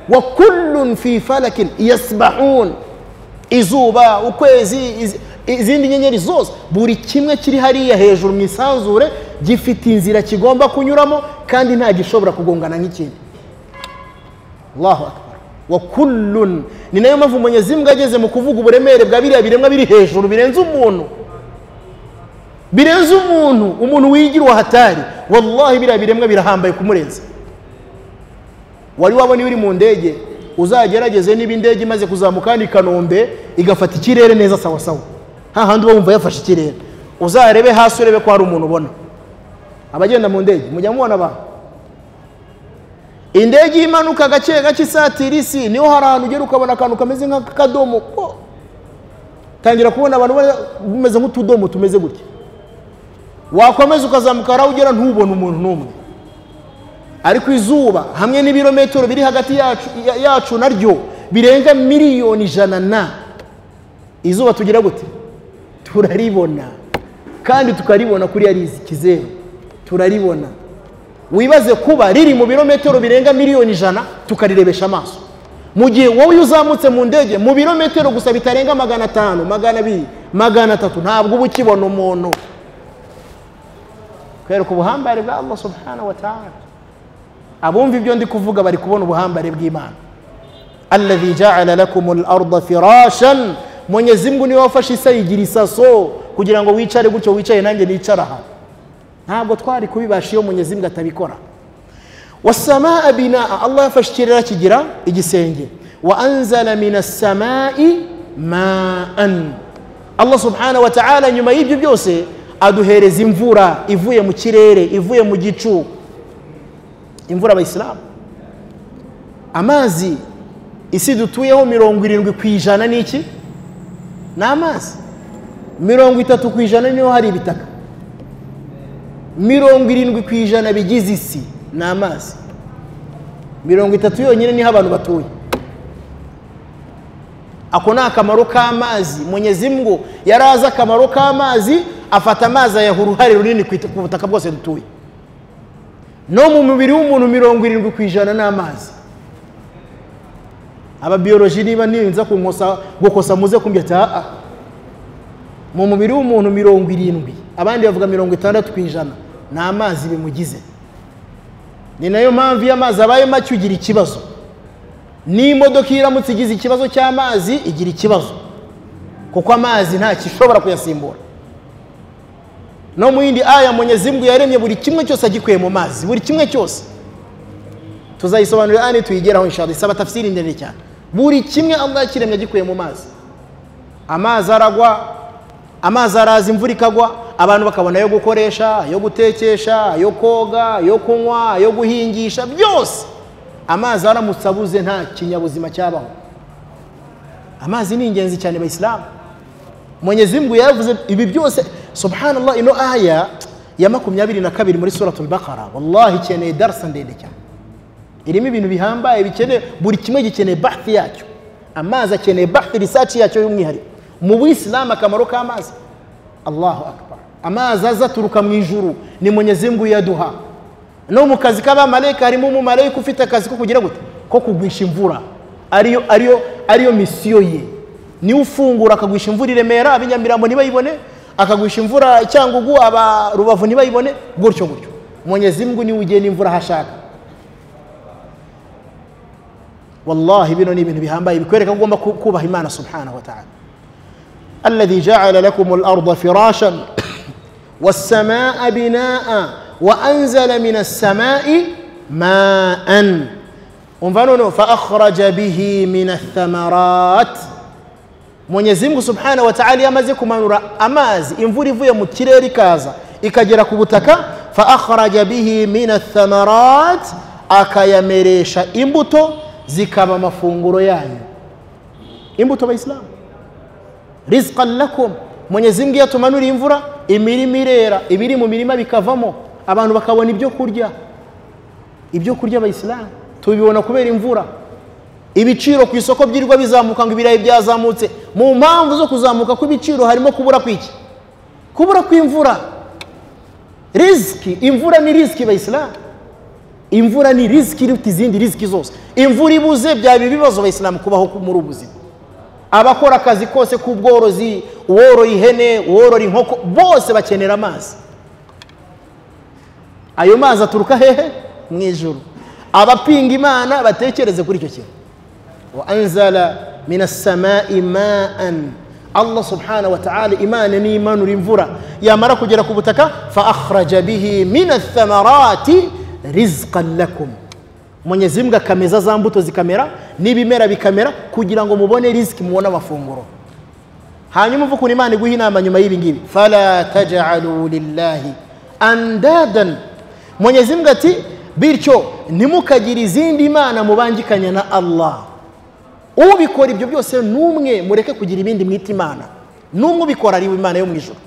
wa kullun fi falakin yasbahun izuba ukwezi iz- izindi nyenyeri zose buri kimwe kiri hariya hejuru mu isanzure gifite inzira kigomba kunyuramo kandi nta gishobora kugongana nk'ikindi allahu akbar wa kullun ni nayo mpamvu mwenyezi mbwa ageze mu kuvuga uburemere bwa biriya biremwa biri hejuru birenze umuntu birenze umuntu umuntu wigira uwa hatari wallahi biriya biremwa birahambaye kumurenza wari wabona iyo uri mu ndege uzagerageze niba indege imaze kuzamuka ni kanombe igafata ikirere neza sawa sawa hahandi uba wumva yafashe ikirere uzarebe hasi urebe ko hari umuntu ubona abagenda mu ndege mujya mubona abantu indege imanuka gake gake isatira isi niho hari ahantu ugera ukabona akantu kameze nk'akadomo ko tangira kubona abantu bameze nk'utudomo tumeze gutya wakomeza ukazamuka hari aho ugera ntubone umuntu n'umwe ariko izuba hamwe n'ibirometero biri hagati yacu ya- yacu naryo birenga miliyoni ijana na izuba tugira gute turaribona kandi tukaribona kuri yarizi kizeru turaribona wibaze kuba riri mu birometero birenga miliyoni ijana tukarirebesha amaso mu gihe wowe iyo uzamutse mu ndege mu birometero gusa bitarenga magana atanu magana abiri magana atatu ntabwo uba ukibona umuntu kwereka ubuhambare bwa allah subhanahu wa ta'ala abumva ibyo ndi kuvuga bari kubona ubuhambare bw'imana alladhi ja'ala lakum al-ardha firashan mwenyezi mungu niwe wafashe isi ayigira isaso kugira ngo wicare gutyo wicaye nanjye nicara aha ntabwo twari kubibasha iyo mwenyezi mungu atabikora wasamaa binaa allah yafashe ikirere kigira igisenge wa anzala min assamai maan allah subhana wa taala nyuma y'ibyo byose aduhereza imvura ivuye mu kirere ivuye mu gicu imvura abayisilamu amazi isi dutuyeho mirongo irindwi ku ijana ni iki ni amazi mirongo itatu ku ijana niho hari ibitaka mirongo irindwi ku ijana bigize isi ni amazi mirongo itatu yonyine niho abantu batuye ako ni akamaro k'amazi mwenyezi mwenyezimwo yari azi akamaro k'amazi afata amazi ayaha uruhare runini ku ita- ku butaka bwose dutuye no mu mubiri w'umuntu mirongo irindwi ku ijana ni amazi ababiyoroji niba ninza kunkosa gukosa muze kumbya ati aa mu mubiri w'umuntu mirongo irindwi abandi bavuga mirongo itandatu ku ijana ni amazi bimugize ni nayo mpamvu iyo amazi abaye make ugira ikibazo n'imodoka iyo iramutse igize ikibazo cy'amazi igira ikibazo kuko amazi nta kishobora kuyasimbura no mu yindi aya mwenyezi mungu yaremye buri kimwe cyose agikuye mu mazi buri kimwe cyose tuzayisobanurira ani tuyigeraho inshallah isaba tafsiri ndende cyane buri kimwe allah yakiremye agikuye mu mazi amazi aragwa amazi araza imvura ikagwa abantu bakabona ayo gukoresha ayo gutekesha ayo koga ayo kunywa ayo guhingisha byose amazi aramutse abuze nta kinyabuzima cyabaho amazi ni ingenzi cyane bayisilamu mwenyezi mungu yaravuze ibi byose subhanallah ino aya ya makumyabiri na kabiri muri suratul bakara wallahi ikeneye darasa ndende cyane irimo ibintu bihambaye bikeneye buri kimwe gikeneye bahthi yacyo amazi akeneye bahthi research yacyo y'umwihariko mu buyisilamu akamaro k'amazi allahu akbar amazi aza aturuka mu ijuru ni mwenyezi mungu yaduha no mu kazi k'abamarayika harimo umumarayika ufite akazi ko kugira gute ko kugwisha imvura ariyo ariyo ariyo misiyo ye niwe ufungura akagwisha imvura i remera ab'inyamirambo ntibayibone akagwisha imvura cyangugu aba rubavu ntibayibone gutyo gutyo mwenyezi mungu niwe ugena imvura aho ashaka wallahi bino ni ibintu bihambaye bikwereka ko ugomba ku- kubaha imana subhanahu wa ta'ala alladhi ja'ala lakum al-ardha firashan was-samaa binaa wa anzala min as-samaa'i ma'an umva noneho fa akhraja bihi min ath-thamarat mwenyezi mungu subhanahu wa ta'ala iyo amaze kumanura amazi imvura ivuye mu kirere ikaza ikagera ku butaka fa akhraja bihi min ath-thamarat akayameresha imbuto zikaba amafunguro yanyu imbuto abayisilamu rizqan lakum mwenyezi mungu iyo atumanuriye imvura imirima irera ibiri mu mirima bikavamo abantu bakabona ibyo kurya ibyo kurya abayisilamu tubibona kubera imvura ibiciro ku isoko byirirwa bizamuka ngo ibirayi byazamutse mu mpamvu zo kuzamuka kw'ibiciro harimo kubura kw'iki kubura kw'imvura riziki imvura ni riziki bayisilamu imvura ni riziki iruta izindi riziki zose imvura ibuze byaba ibibazo abayisilamu kubaho muri ubu buzima abakora akazi kose k'ubworozi uworora ihene uworora inkoko bose bakenera amazi ayo mazi aturuka hehe mu ijuru abapinga imana batekereze kuri icyo kintu wa anzala mina samai maan allah subhanahu wa ta'ala imana nimanura imvura yamara kugera ku butaka fa akhraja bihi min athamarati rizqan lakum mwenyezi mungu akameza za mbuto zikamera n'ibimera bikamera kugira ngo mubone riziki mubone amafunguro hanyuma uvukuntu imana iguha inama nyuma y'ibi ngibi fala tajalu lillahi andadan mwenyezi mbwa ati bityo ntimukagire izindi mana mubangikanya na allah ubikora ibyo byose n'umwe mureke kugira ibindi mwita imana n'umwe ubikora ari imana yo mu ijoro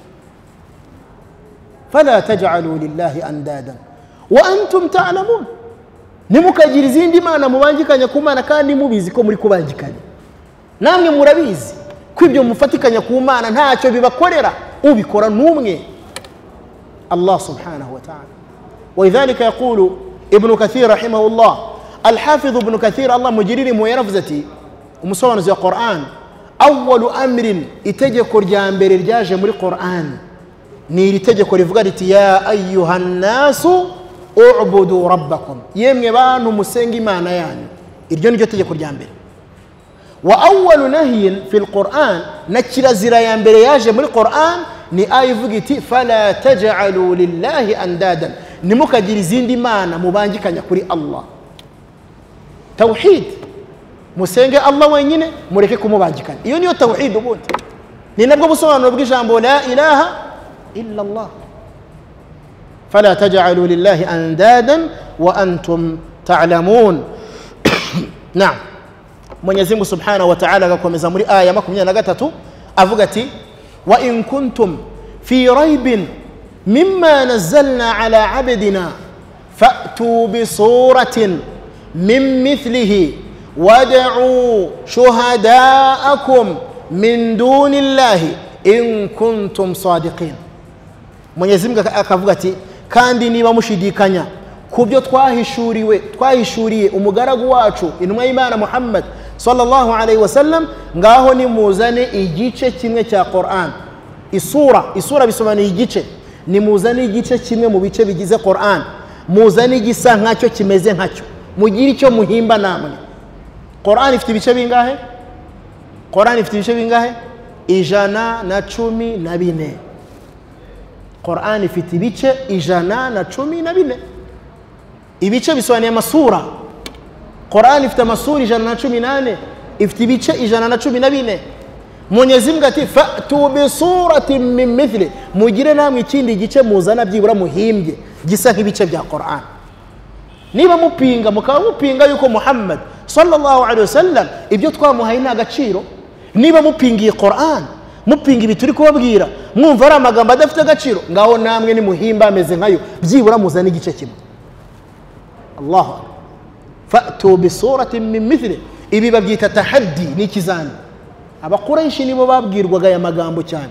fala taj'alu lillahi andada wa antum ta'lamun ntimukagire izindi mana mubangikanya ku mana kandi mubizi ko muri kubangikanya namwe murabizi ko ibyo mufatikanya ku mana ntacyo bibakorera ubikora n'umwe allah subhanahu wa ta'ala ولذلك يقول ابن كثير رحمه الله الحافظ ابن كثير الله مجرير ميرفزتي ومسوان زي القرآن أول أمر إتجك رجامبر الجاج من القرآن نير إتجك رفقرت يا أيها الناس اعبدوا ربكم يم يبان مسنجي ما نيان إرجون جو تجك رجامبر وأول نهي في القرآن نتشل زرايامبر ياج من القرآن ni ayo ivuga iti fala taj'alu lillahi andadan nimukagire izindi mana mubangikanya kuri allah tawhid musenge allah wenyine mureke kumubangikanya iyo niyo tawhid ubundi ni nabwo busobanuro bw'ijambo la ilaha illa allah fala taj'alu lillahi andadan wa antum ta'lamun naam mwenyezi mungu subhanahu wa ta'ala agakomeza muri aya makumyabiri na gatatu avuga ati وإن كنتم في ريب مما نزلنا على عبدنا فأتوا بصورة من مثله وادعوا شهداءكم من دون الله إن كنتم صادقين mwenyezi mungu akavuga ati kandi niba mushidikanya ku byo twahishuriwe twahishuriye umugaragu wacu intumwa y'imana muhammad sallallahu alayhi wa sallam ngaho nimuzane igice kimwe cya Qur'an isura isura bisobanuye igice nimuzane igice kimwe mu bice bigize Qur'an muzane igisa nkacyo kimeze nkacyo mugire icyo muhimba namwe Qur'an ifite ibice bingahe Qur'an ifite ibice bingahe ijana na cumi na bine Qur'an ifite ibice ijana na cumi na bine ibice bisobanuye amasura Qur'an ifite amasura ijana na cumi n'ane ifite ibice ijana na cumi na bine mwenyezi mbwa ati fatu bisurati min mithli mugire namwe ikindi gice muzana byibura muhimbye gisa nk'ibice bya Qur'an niba mupinga mukaba mupinga yuko Muhammad sallallahu alaihi wasallam ibyo twamuhaye nta gaciro niba mupingiye Qur'an mupinga ibi turi kubabwira mwumva ari amagambo adafite agaciro ngaho namwe ni muhimba ameze nkayo byibura muzana igice kimwe Allahu akbar fatu bisurati min mithli ibi babyita tahaddi ni ikizami abakoresha nibo babwirwaga aya magambo cyane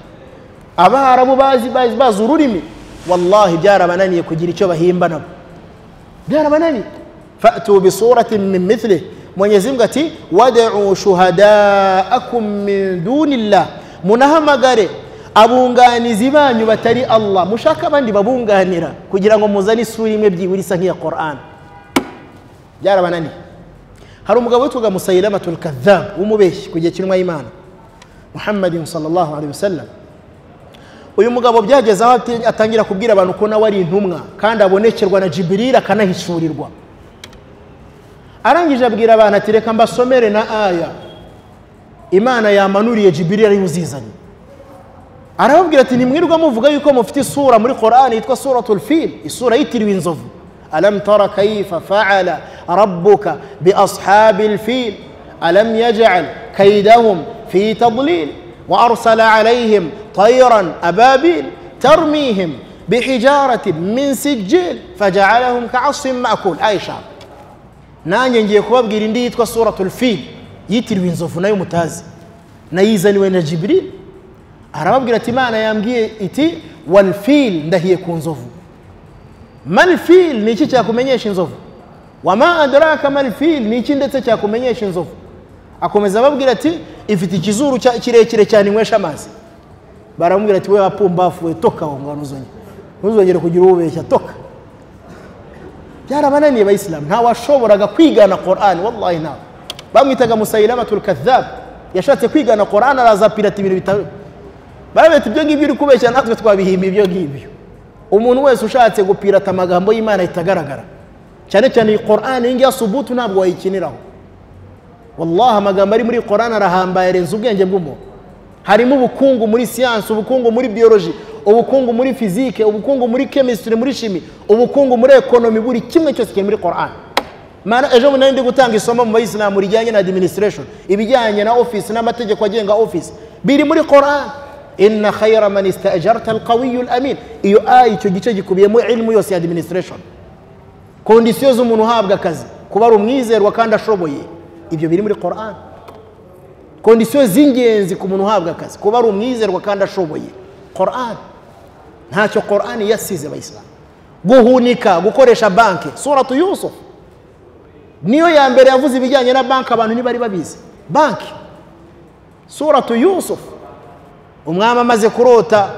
abarabu bazi bazi bazi ururimi wallahi byarabananiye kugira icyo bahimba nabo byarabananiye fatu bisurati min mithli mwenyezi mungu ati wad'u shuhadaakum min dunillah munahamagare abunganizi banyu batari allah mushaka abandi babunganira kugira ngo muzane isura imwe byibura isa nk'iya qur'an byarabananiye hari umugabo witwaga musayilamatul kadhabu w'umubeshyi ku gihe cy'intumwa y'imana muhammadin sallallahu alaihi wasallam uyu mugabo byageze aho atangira kubwira abantu ko nawe ari intumwa kandi abonekerwa na jiburira akanahishurirwa arangije abwira abantu ati reka mbasomere na aya imana yamanuriye jiburira ariwe uzizanye arababwira ati nimwirirwa muvuga yuko mufite isura muri korani yitwa suratul fil isura yitiriwe inzovu ألم تر كيف فعل ربك بأصحاب الفيل ألم يجعل كيدهم في تضليل وأرسل عليهم طيرا أبابيل ترميهم بحجارة من سجيل فجعلهم كعصف مأكول أي شعب نانيا جيكوب جيرندي يتكوى سورة الفيل يتر وينزوف نايو متازي نايزن وين جبريل أرابب قلت معنا يامجي إتي والفيل ده يكون زوفو malfil ni iki cyakumenyesha inzovu wama adraka malfil ni iki ndetse cyakumenyesha inzovu akomeza ababwira ati ifite ikizuru kirekire cyane inywesha amazi baramubwira ati we wapumbafu we toka aho ngaho ntuzongere ntuzongere kugira ububeshya toka byarabananiye bayisilamu nta washoboraga kwigana korani wallahi ntawe bamwitaga musayilamatul kadhabu yashatse kwigana korani araza apirata ibintu bitari barabeta ibyo ngibyo uri kubeshya natwe twabihimba ibyo ngibyo umuntu wese ushatse gupirata amagambo y'imana ahita agaragara cyane cyane iyi korani iyi ngiyi subutu ntabwo wayikiniraho wallaha amagambo ari muri korani arahambaye arenze ubwenge bw'umuntu harimo ubukungu muri siyansi ubukungu muri biyoloji ubukungu muri fizike ubukungu muri kemisitiri muri shimi ubukungu muri ekonomi buri kimwe cyose kiri muri korani Mana- ejo bundi nari ndi gutanga isomo mu bayisilamu rijyanye na administration ibijyanye na office n'amategeko agenga office biri muri koran inna khayra man istajarta alqawiyu alamin iyo aya icyo gice gikubiyemo ilmu yose ya administration kondisiyo z'umuntu uhabwa akazi kuba ari umwizerwa kandi ashoboye ibyo biri muri koran kondisiyo z'ingenzi ku muntu uhabwa akazi kuba ari umwizerwa kandi ashoboye koran ntacyo koran yasize abayisilamu guhunika gukoresha banki suratu yusufu niyo ya mbere yavuze ibijyanye na banki abantu ntibari babizi banki suratu yusufu umwami amaze kurota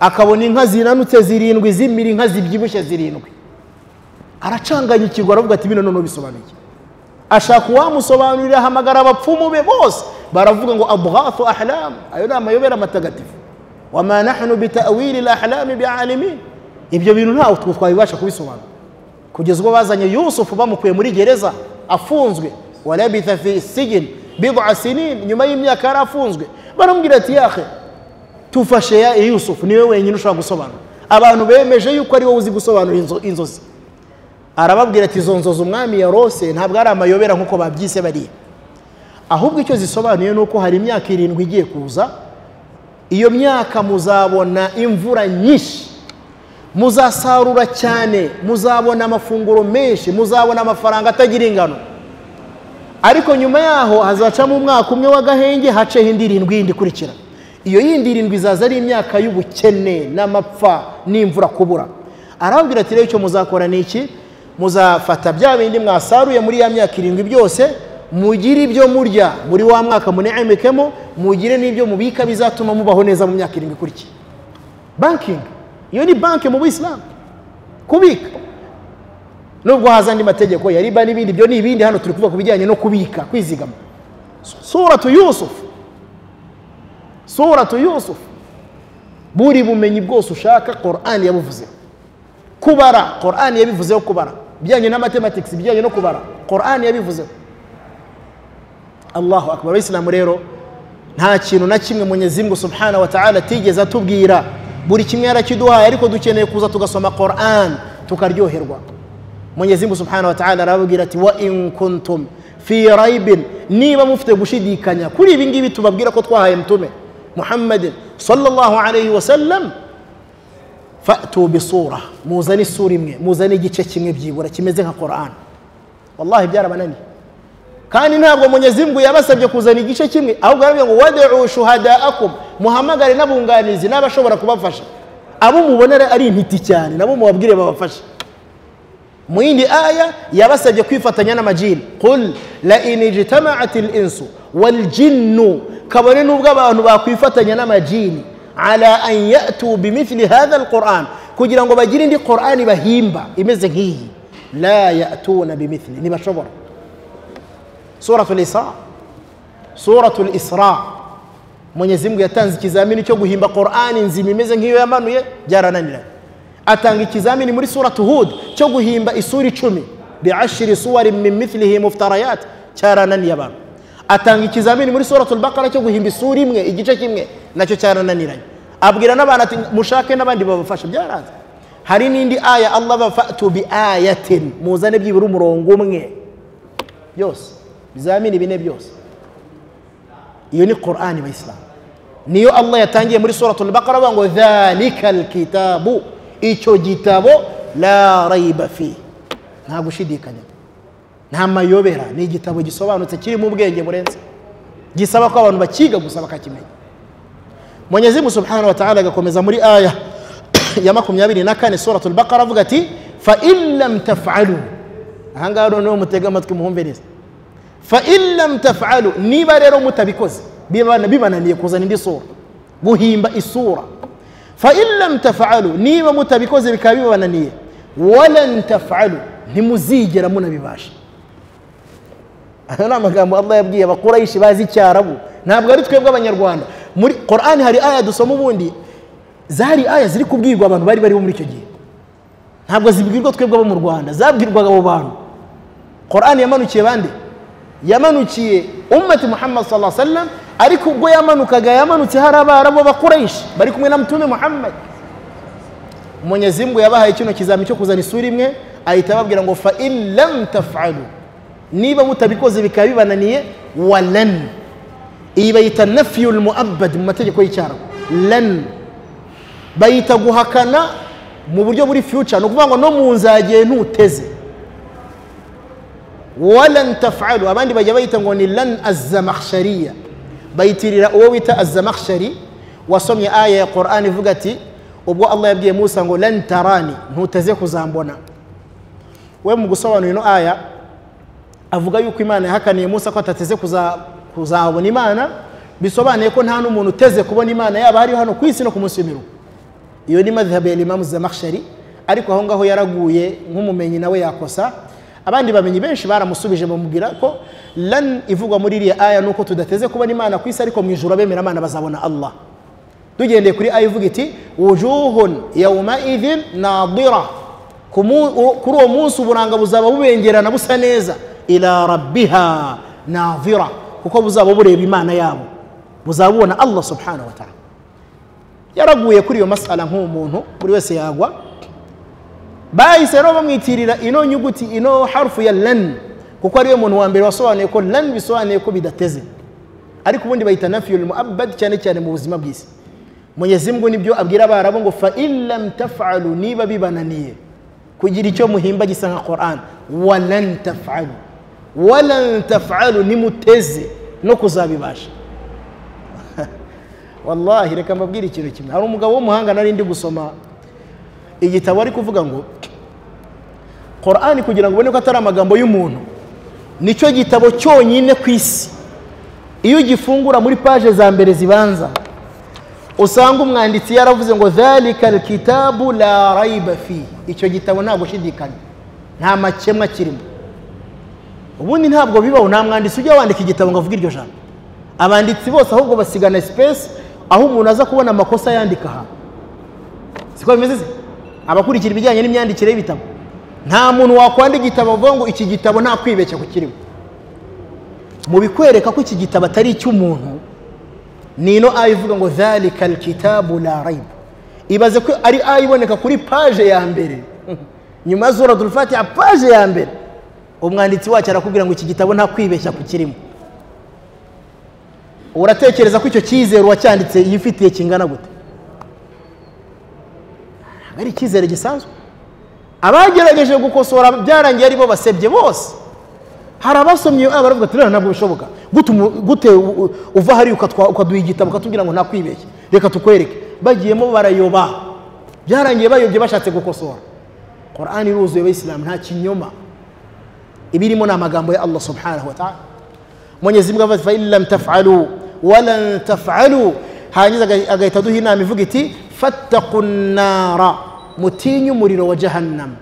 akabona inka zinanutse zirindwi zimira inka zibyibushye zirindwi aracanganya ikigwa aravuga ati bino noneho bisobanuye iki?" ashaka uwamusobanurira ahamagara abapfumu be bose baravuga ngo abghafu ahlamu ayo ni amayobera matagatifu wama nahnu bitawili lahlami bialimin ibyo bintu ntawe twe twabibasha kubisobanura kugeza ubwo bazanye yusufu bamukuye muri gereza afunzwe walabitha fi sijin bid'a sinin nyuma y'imyaka yari afunzwe baramubwira ati yahe tufashe ya yusufu niwe wenyine ushobora gusobanura abantu bemeje yuko ari wowe uzi gusobanura inzo- inzozi arababwira ati izo nzozi umwami yarose ntabwo ari amayobera nk'uko babyise bariya ahubwo icyo zisobanuye ni uko hari imyaka irindwi igiye kuza iyo myaka muzabona imvura nyinshi muzasarura cyane muzabona amafunguro menshi muzabona amafaranga atagira ingano ariko nyuma yaho hazacamo umwaka umwe w'agahenge haceho indi irindwi yindi ikurikira iyo yindi irindwi izaza ari imyaka y'ubukene n'amapfa n'imvura kubura arababwira ati rero icyo muzakora ni iki muzafata bya bindi mwasaruye muri ya myaka irindwi byose mugire ibyo murya muri wa mwaka muneemekemo mugire n'ibyo mubika bizatuma mubaho neza mu myaka irindwi ikurikiye bankingi iyo ni banki mu buyisilamu kubika nubwo haza andi mategeko ya riba n'ibindi byo ni ibindi hano turi kuvuga ku bijyanye no kubika kwizigama suratu yusufu suratu yusufu buri bumenyi bwose ushaka korani yabuvuzeho kubara korani yabivuzeho kubara ibijyanye na matematikisi ibijyanye no kubara korani yabivuzeho allahu akbar abayisilamu rero nta kintu na kimwe munyezimungu subhanahu wa ta'ala atigeze atubwira buri kimwe yarakiduhaye ariko dukeneye kuza tugasoma qoran tukaryoherwa munyezimungu subhanahu wa ta'ala arababwira ati wa in kuntum fi raibin niba mufite gushidikanya kuri ibi ngibi tubabwira ko twahaye mtume muhammadin sallallahu alayhi wa sallam fatu bisura muzane isura imwe muzane igice kimwe byibura kimeze nka qoran wallahi byarabananiye kandi ntabwo munyezimungu yabasabye kuzana igice kimwe ahubwo yarababwiye ngo wad'u shuhadaakum muhamagare n'abunganizi n'abashobora kubafasha abo mubonera ari intiti cyane nabo mubabwire babafashe mu yindi aya yabasabye kwifatanya n'amajini qul la in ijtamaat linsu waljinnu kabone n'ubwo abantu bakwifatanya n'amajini ala an yatu bimithli hadha alquran kugira ngo bagire indi qurani bahimba imeze nk'iyi la yatuna bimithli ntibashobora suratul isra suratul isra mwenyezi mungu yatanze ikizamini cyo guhimba qurani nzima imeze nk'iyo yamanuye byarananiranye atanga ikizamini muri suratu hud cyo guhimba isura icumi biashiri suwari min mithlihi muftarayat cyarananiye abantu atanga ikizamini muri suratul bakara cyo guhimba isura imwe igice kimwe nacyo cyarananiranye abwira n'abantu ati mushake n'abandi babafasha byaranze hari n'indi aya allah va fatu bi ayatin muzane byibura umurongo umwe byose bizamini bine byose iyo ni qurani bayisilamu niyo allah yatangiye muri suratul bakara avuga ngo dhalika alkitabu icyo gitabo la raiba fi nta gushidikanya nta mayobera ni igitabo gisobanutse kirimo ubwenge burenze gisaba ko abantu bakiga gusa bakakimenya mwenyezi mungu subhanahu wa ta'ala agakomeza muri aya ya makumyabiri na kane suratul bakara avuga ati fa in lam taf'alu aha ngaha noneho mutega amatwi muhumve neza fa in lam taf'alu niba rero mutabikoze bibana- bibananiye kuzana indi sura guhimba isura fa in lam taf'alu niba mutabikoze bikaba bibananiye walan taf'alu ntimuzigera munabibasha ayo ni amagambo allah yabwiye abakurayishe bazi icyarabu ntabwo ari twebwe abanyarwanda muri korani hari aya dusoma ubundi zari aya ziri kubwirwa abantu bari bariho muri icyo gihe ntabwo zibwirwa twebwe abo mu rwanda zabwirwaga abo bantu korani yamanukiye bande yamanukiye ummati muhammad sallallahu alaihi wasallam ariko ubwo yamanukaga yamanutse hari abarabu b'abakoresha bari kumwe na mutume muhammad mwenyezi mungu yabahaye kino kizami cyo kuzana isura imwe ahita ababwira ngo fa in lam taf'alu niba mutabikoze bikaba bibananiye wa len iyi bayita nafiyul muabad mu mategeko y'icyarabu len bayita guhakana mu buryo buri future ni ukuvuga ngo no mu nzagiye ntuteze walan tafalu abandi bajya bayita ngo ni lan azamakhshariya bayitirira uwo wita azamakhshari wasomye aya ya qur'ani ivuga ati ubwo allah yabwiye musa ngo lan tarani ntuteze kuzambona we mu gusobanura ino aya avuga yuko imana yahakaniye musa ko atateze kuza- kuzabona imana bisobanuye ko nta n'umuntu uteze kubona imana yaba hariho hano ku isi no ku munsi w'imiruko iyo ni madhhabu ya imamu zamakshari ariko aho ngaho yaraguye nk'umumenyi nawe yakosa abandi bamenyi benshi baramusubije bamubwira ko lan ivugwa muri iriya aya ni uko tudateze kubona imana ku isi ariko mu ijuru abemera imana bazabona allah tugendeye kuri aya ivuga iti wujuhun yawmaidhin nadira Ku mu- u- kuri uwo munsi uburanga buzaba bubengerana busa neza ila rabbiha nadira kuko buzaba bureba imana yabo buzaba bubona allah subhanahu wa ta'ala yaraguye kuri iyo masala nk'uwo muntu buri wese yagwa bahise rero bamwitirira ino nyuguti ino harufu ya len kuko ariyo muntu wa mbere wasobanuye ko len bisobanuye ko bidateze ariko ubundi bayita nafiyul muabad cyane cyane mu buzima bw'isi Mwenyezi Mungu nibyo abwira abarabu ngo fa in lam taf'alu niba bibananiye kugira icyo muhimba gisa nka Qur'an wa lan taf'alu wa lan taf'alu nimuteze no kuzabibasha wallahi reka mbabwire ikintu kimwe hari umugabo w'umuhanga nari ndi gusoma igitabo ari kuvuga ngo Qur'ani kugira ngo ubone ko atari amagambo y'umuntu nicyo gitabo cyonyine ku isi iyo ugifungura muri paje za mbere zibanza usanga umwanditsi yaravuze ngo dhalika alkitabu la raiba fihi icyo gitabo nta gushidikanya nta makemwa kirimo ubundi ntabwo bibaho nta mwanditsi ujya wandika igitabo ngo avuge iryo jambo abanditsi bose ahubwo basigana sipesi aho umuntu aza kubona amakosa yandika aha siko bimeze se abakurikira ibijyanye n'imyandikire y'ibitabo nta muntu wakwandika igitabo avuga ngo iki gitabo nta kwibeshya ku kirimo mu bikwereka ko iki gitabo atari icy'umuntu ni ino aya ivuga ngo dhalika alkitabu la raiba ibaze ko ari aya iboneka kuri paje ya mbere nyuma ya suratul fatiha paje ya mbere umwanditsi wacyo arakubwira ngo iki gitabo nta kwibeshya ku kirimo uratekereza ko icyo cyizere uwacyanditse yifitiye kingana gute ntabwo ari icyizere gisanzwe abagerageje gukosora byarangiye ari bo basebye bose hari abasomye aba baravuga ati rero ntabwo bishoboka gute umu- gute u- u- uva hariya ukatwa- ukaduha igitabo ukatubwira ngo ntakwibeshye reka tukwereke bagiyemo barayoba byarangiye bayobye bashatse gukosora qur'ani iruzuye abayisilamu nta kinyoma ibirimo ni amagambo ya allah subhanahu wa ta'ala mwenyezi mungu avuga ati, fa in lam taf'alu walan taf'alu hangiza agahita aduha inama ivuga iti fattaku nnara mutinye umuriro wa jahannam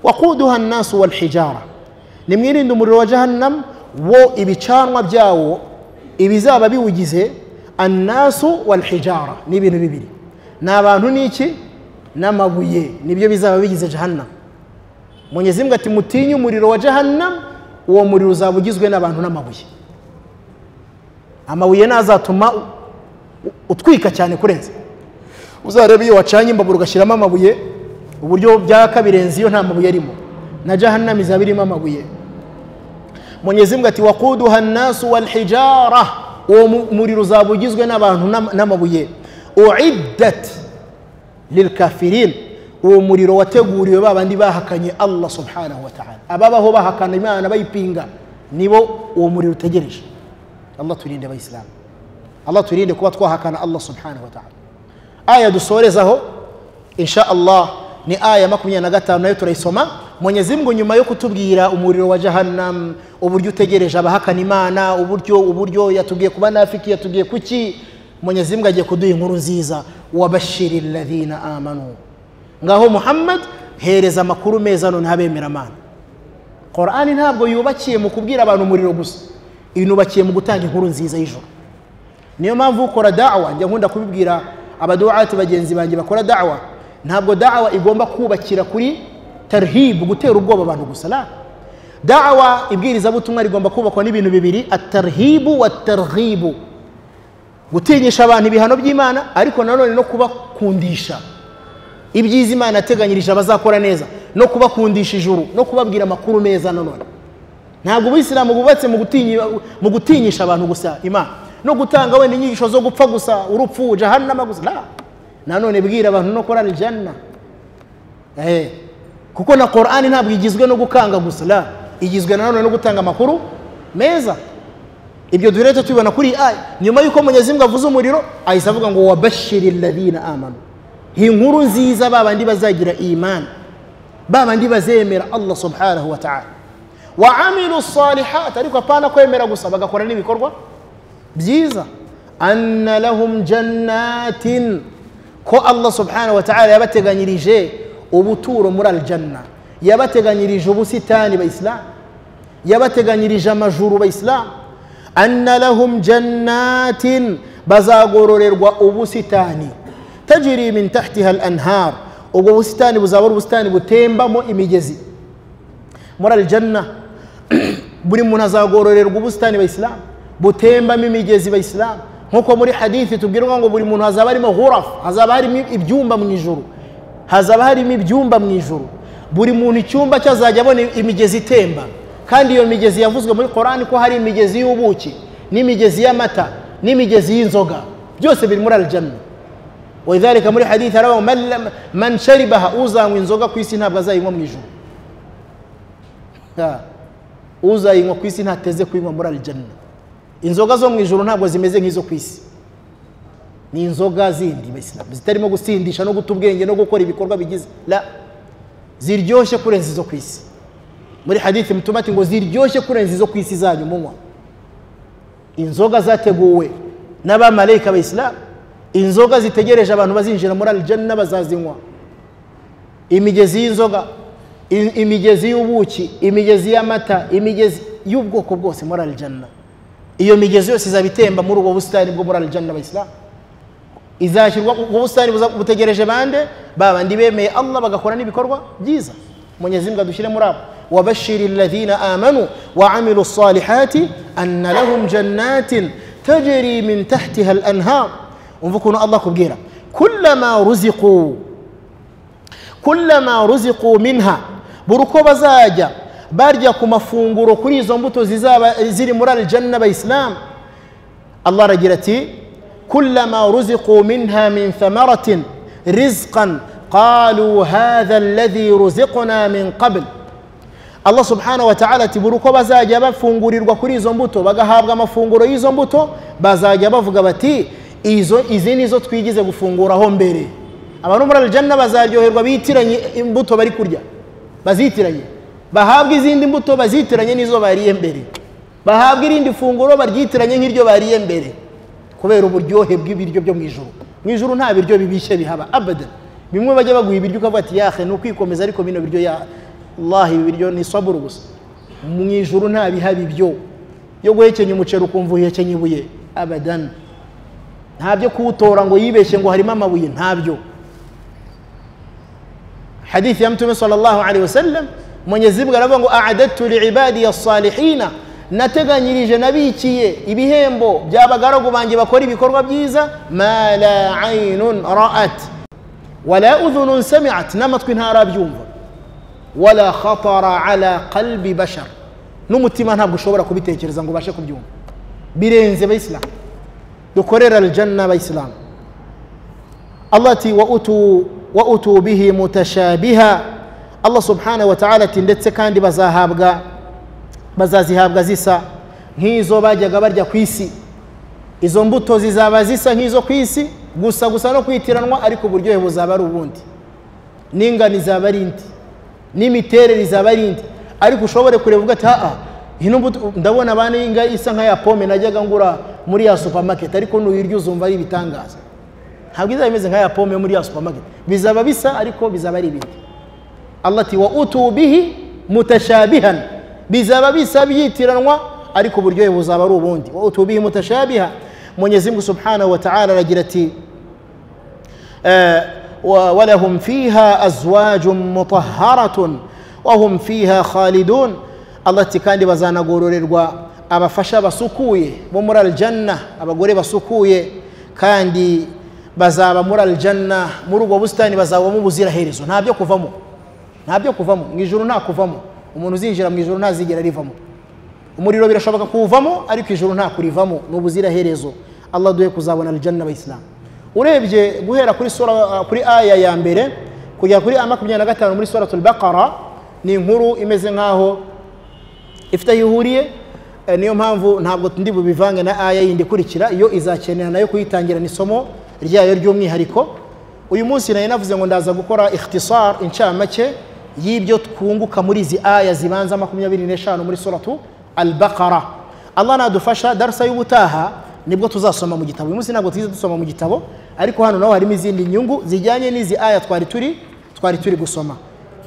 wakuduha nnasu walhijara nimwirinde umuriro wa jahannam wo ibicanwa byawo ibizaba biwugize annasu walhijara ni ibintu bibiri ni abantu n'iki n'amabuye nibyo bizaba bigize jahannam mwenyezi mungu ati mutinye umuriro wa jahannam uwo muriro uzaba ugizwe n'abantu n'amabuye amabuye ntazatuma u- u- utwika cyane kurenza uzarebe iyo wacanye imbabura ugashyiramo amabuye uburyo byaka birenze iyo nta mabuye arimo na jahannam izaba irimo amabuye mwenyezi mungu ati wakuduha nnasu walhijara uwo mu- muriro uzaba ugizwe n'abantu n'am- n'amabuye uiddat lilkafirin uwo muriro wateguriwe ba bandi bahakanye allah subhanahu wa ta'ala ababaho bahakana imana bayipinga nibo uwo muriro utegereje allah turinde abayisilamu allah turinde kuba twahakana allah subhanahu wa ta'ala aya dusorezaho insha allah ni aya makumyabiri na gatanu nayo turayisoma mwenyezi mungu nyuma yo kutubwira umuriro wa jahannam uburyo utegereje abahakana imana uburyo uburyo yatubwiye kuba nafiki yatubwiye kuki mwenyezi mungu agiye kuduha inkuru nziza wabashiri ladhina amanu ngaho muhammad hereza amakuru meza none abemera amana korani ntabwo yubakiye mu kubwira abantu umuriro gusa inubakiye mu gutanga inkuru nziza y'ijoro niyo mpamvu ukora dawa njya nkunda kubibwira abaduwati bagenzi banjye bakora dawa ntabwo dawa igomba kubakira kuri tarhibu gutera ubwoba abantu gusa la dawa ibwirizabutumwa rigomba kubakwa n'ibintu bibiri atarhibu wa tarhibu gutinyisha abantu ibihano by'imana ariko nanone no kubakundisha ibyiza imana yateganyirije abazakora neza no kubakundisha ijuru no kubabwira amakuru meza nanone ntabwo ubuyisilamu bubatse mu gutinya- mu gutinyisha abantu gusa imana no gutanga wenda inyigisho zo gupfa gusa urupfu jahanama gusa la nanone bwira abantu no korana ijana Eh, kuko na korani ntabwo igizwe no gukanga gusa la igizwe nanone no gutanga amakuru meza ibyo duheretse tubibona kuri iyi aya nyuma y'uko munyazimwe avuze umuriro ahise avuga ngo wabashiri ladina amanu iyi nkuru nziza ba bandi bazagira imani ba bandi bazemera allah subhanahu wa ta'ala wa amilu salihati ariko apana kwemera gusa bagakora n'ibikorwa byiza anna lahum jannatin ko allah subhanahu wa ta'ala yabateganyirije ubuturo muri aljanna yabateganyirije ubusitani bayisilamu yabateganyirije amajuru bayisilamu anna lahum jannatin bazagororerwa ubusitani tajiri min tahtiha al anhar ubwo busitani buzaba ari ubusitani butembamo imigezi muri aljanna buri muntu azagororerwa ubusitani bayisilamu butembamo imigezi bayisilamu nk'uko muri hadithi tubwirwa ngo buri muntu hazaba harimo hurafu hazaba harimo ibyumba mu ijuru hazaba harimo ibyumba mu ijuru buri muntu icyumba cye azajya abona imigezi itemba kandi iyo migezi yavuzwe muri korani ko hari imigezi y'ubuki n'imigezi y'amata n'imigezi y'inzoga byose biri muri aljanna ولذلك muri hadithi harabaho man lam- man sharibaha uzanywa inzoga ku isi ntabwo azayinywa mu ijuru Ha. uzayinywa ku isi ntateze kuyinywa muri aljanna inzoga zo mu ijoro ntabwo zimeze nk'izo ku isi ni inzoga zindi bayisilamu zitarimo gusindisha no guta ubwenge no gukora ibikorwa bigize la ziryoshye kurenza izo ku isi muri hadithi mutumati ngo ziryoshye kurenza izo ku isi zanyu munywa inzoga zateguwe n'abamarayika bayisilamu inzoga zitegereje abantu bazinjira muri aljanna bazazinywa imigezi y'inzoga i- imigezi y'ubuki imigezi y'amata imigezi y'ubwoko bwose muri aljanna iyo migezi yose izaba itemba muri ubwo busitani bwo muri aljanna abayisilamu izashyirwa ubwo busitani buza- butegereje bande ba bandi bemeye allah bagakora n'ibikorwa byiza munyezimbwa dushyire muri abo wabashiri alladhina amanu wa amilu salihati anna lahum jannatin tajri min tahtiha al anhar umva ukuntu allah akubwira kullama ruziqu kullama ruziqu minha buri uko bazajya barya ku mafunguro kuri izo mbuto zizaba ziri muri aljanna abayisilamu allah aragira ati kullama ruziqu minha min thamaratin rizqan qalu hadha alladhi ruziqna min qabl allah subhanahu wa ta'ala ati buri uko bazajya bafungurirwa kuri izo mbuto bagahabwa amafunguro y'izo mbuto bazajya bavuga bati izo izi ni zo twigize gufunguraho mbere abantu muri aljanna bazaryoherwa bitiranye imbuto bari kurya bazitiranye bahabwa izindi mbuto bazitiranye n'izo bariye mbere bahabwa irindi funguro baryitiranye nk'iryo bariye mbere kubera uburyohe bw'ibiryo byo mu ijoro mu ijoro nta biryo bibishye bihaba abadan bimwe bajya baguha ibiryo ukavuga ati yahe ni ukwikomeza ariko bino biryo ya Allah ibi biryo ni saburu gusa mu ijoro nta bihaba ibyo yo guhekenya umuceri ukumva uhekenya ibuye abadan ntabyo kuwutora ngo yibeshye ngo harimo amabuye ntabyo hadithi ya mtume sallallahu alaihi wasallam mwenyezi mungu aravuga ngo aadadtu liibadi assalihina nateganyirije nabikiye ibihembo by'abagaragu banjye bakora ibikorwa byiza ma la ainun ra'at wala udhunun samiat n'amatwi ntarabyumva wala khatara ala qalbi bashar n'umutima ntabwo ushobora kubitekereza ngo ubashe kubyumva birenze abayisilamu dukorera aljanna abayisilamu allah ati wa utu wa utu bihi mutashabiha allah subhanahu wa ta'ala ati ndetse kandi bazahabwa bazazihabwa zisa nk'izo bajyaga barya ku isi izo mbuto zizaba zisa nk'izo ku isi gusa gusa no kwitiranwa ariko uburyohe buzaba ari ubundi n'ingano izaba ari indi n'imiterere izaba ari indi ariko ushobore kureba uvuga ati haa ino mbuto ndabona abana y'inga isa nk'aya pome najyaga ngura muri ya supermarket ariko nuyirya uzumva ari ibitangaza ntabwo izaba imeze nk'aya pome yo muri ya supermarket bizaba bisa ariko bizaba ari ibindi allah ati wa utu bihi mutashabihan bizaba bisa byitiranwa ariko uburyohe buzaba ari ubundi wa utu bihi mutashabiha mwenyezi mungu subhanahu wa ta'ala aragira ati و- ولهم فيها أزواج مطهرة وهم فيها خالدون الله تكاندي بزانا غورورerwa abafasha basukuye bo muri aljanna abagore basukuye kandi bazaba muri aljanna muri ubwo busitani bazabamo ubuziraherezo nta byo kuvamo nta byo kuvamo mu ijuru nta kuvamo umuntu uzinjira mu ijuru ntazigera arivamo umuriro birashoboka kuwuvamo ariko ijoro nta kurivamo ni ubuziraherezo allah duhe kuzabona alijana n'abayisilamu urebye guhera kuri sura ah, kuri aya ya mbere kugera kuri aya makumyabiri na gatanu muri suratul baqara ni inkuru imeze nk'aho ifite aho ihuriye eh, niyo mpamvu ntabwo ndi bubivange na aya yindi ikurikira iyo izakenera nayo kuyitangira ni isomo ryayo ry'umwihariko uyu munsi nayo navuze ngo ndaza gukora ikhtisar incamake y'ibyo twunguka muri izi aya zibanza makumyabiri n'eshanu muri suratu al-baqara allah nadufasha darasa y'ubutaha nibwo tuzasoma mu gitabo uyu munsi ntabwo twize dusoma mu gitabo ariko hano naho harimo izindi nyungu zijyanye n'izi aya twari turi twari turi gusoma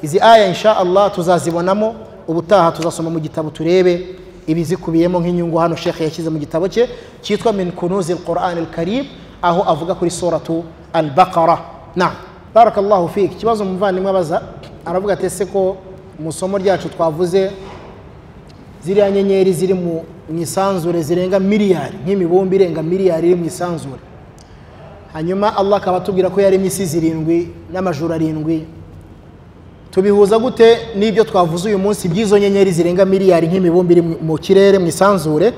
izi aya insha allah tuzazibonamo ubutaha tuzasoma mu gitabo turebe ibizikubiyemo nk'inyungu hano shekhe yashyize mu gitabo cye cyitwa min kunuzi al-quran al-karim aho avuga kuri suratu al-baqara na barakallahu fiki ikibazo umuvandimwe abaza aravuga ati ese ko mu isomo ryacu twavuze ziriya nyenyeri ziri mu mu isanzure zirenga miliyari nk'imibumbe irenga miliyari iri mu isanzure hanyuma allah akaba atubwira ko yaremye isi zirindwi n'amajuru arindwi tubihuza gute n'ibyo twavuze uyu munsi by'izo nyenyeri zirenga miliyari nk'imibumbe iri mu- mu kirere mu isanzure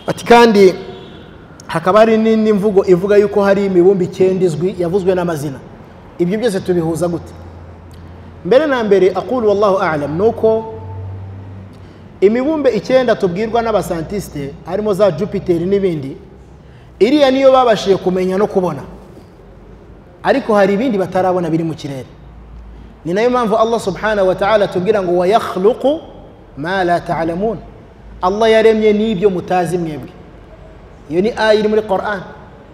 ati kandi hakaba hari n'indi mvugo ivuga yuko hari imibumbe icyenda izwi yavuzwe n'amazina ibyo byose tubihuza gute mbere na mbere akuru wallahu alam ni uko imibumbe icyenda tubwirwa n'abasantisite harimo za jupiteri n'ibindi iriya niyo babashije kumenya no kubona ariko hari ibindi batarabona biri mu kirere ni nayo mpamvu allah subhanahu wa ta'ala atubwira ngo wayakhluqu ma la ta'lamun allah yaremye n'ibyo mutazi mwebwe iyo ni aya iri muri quran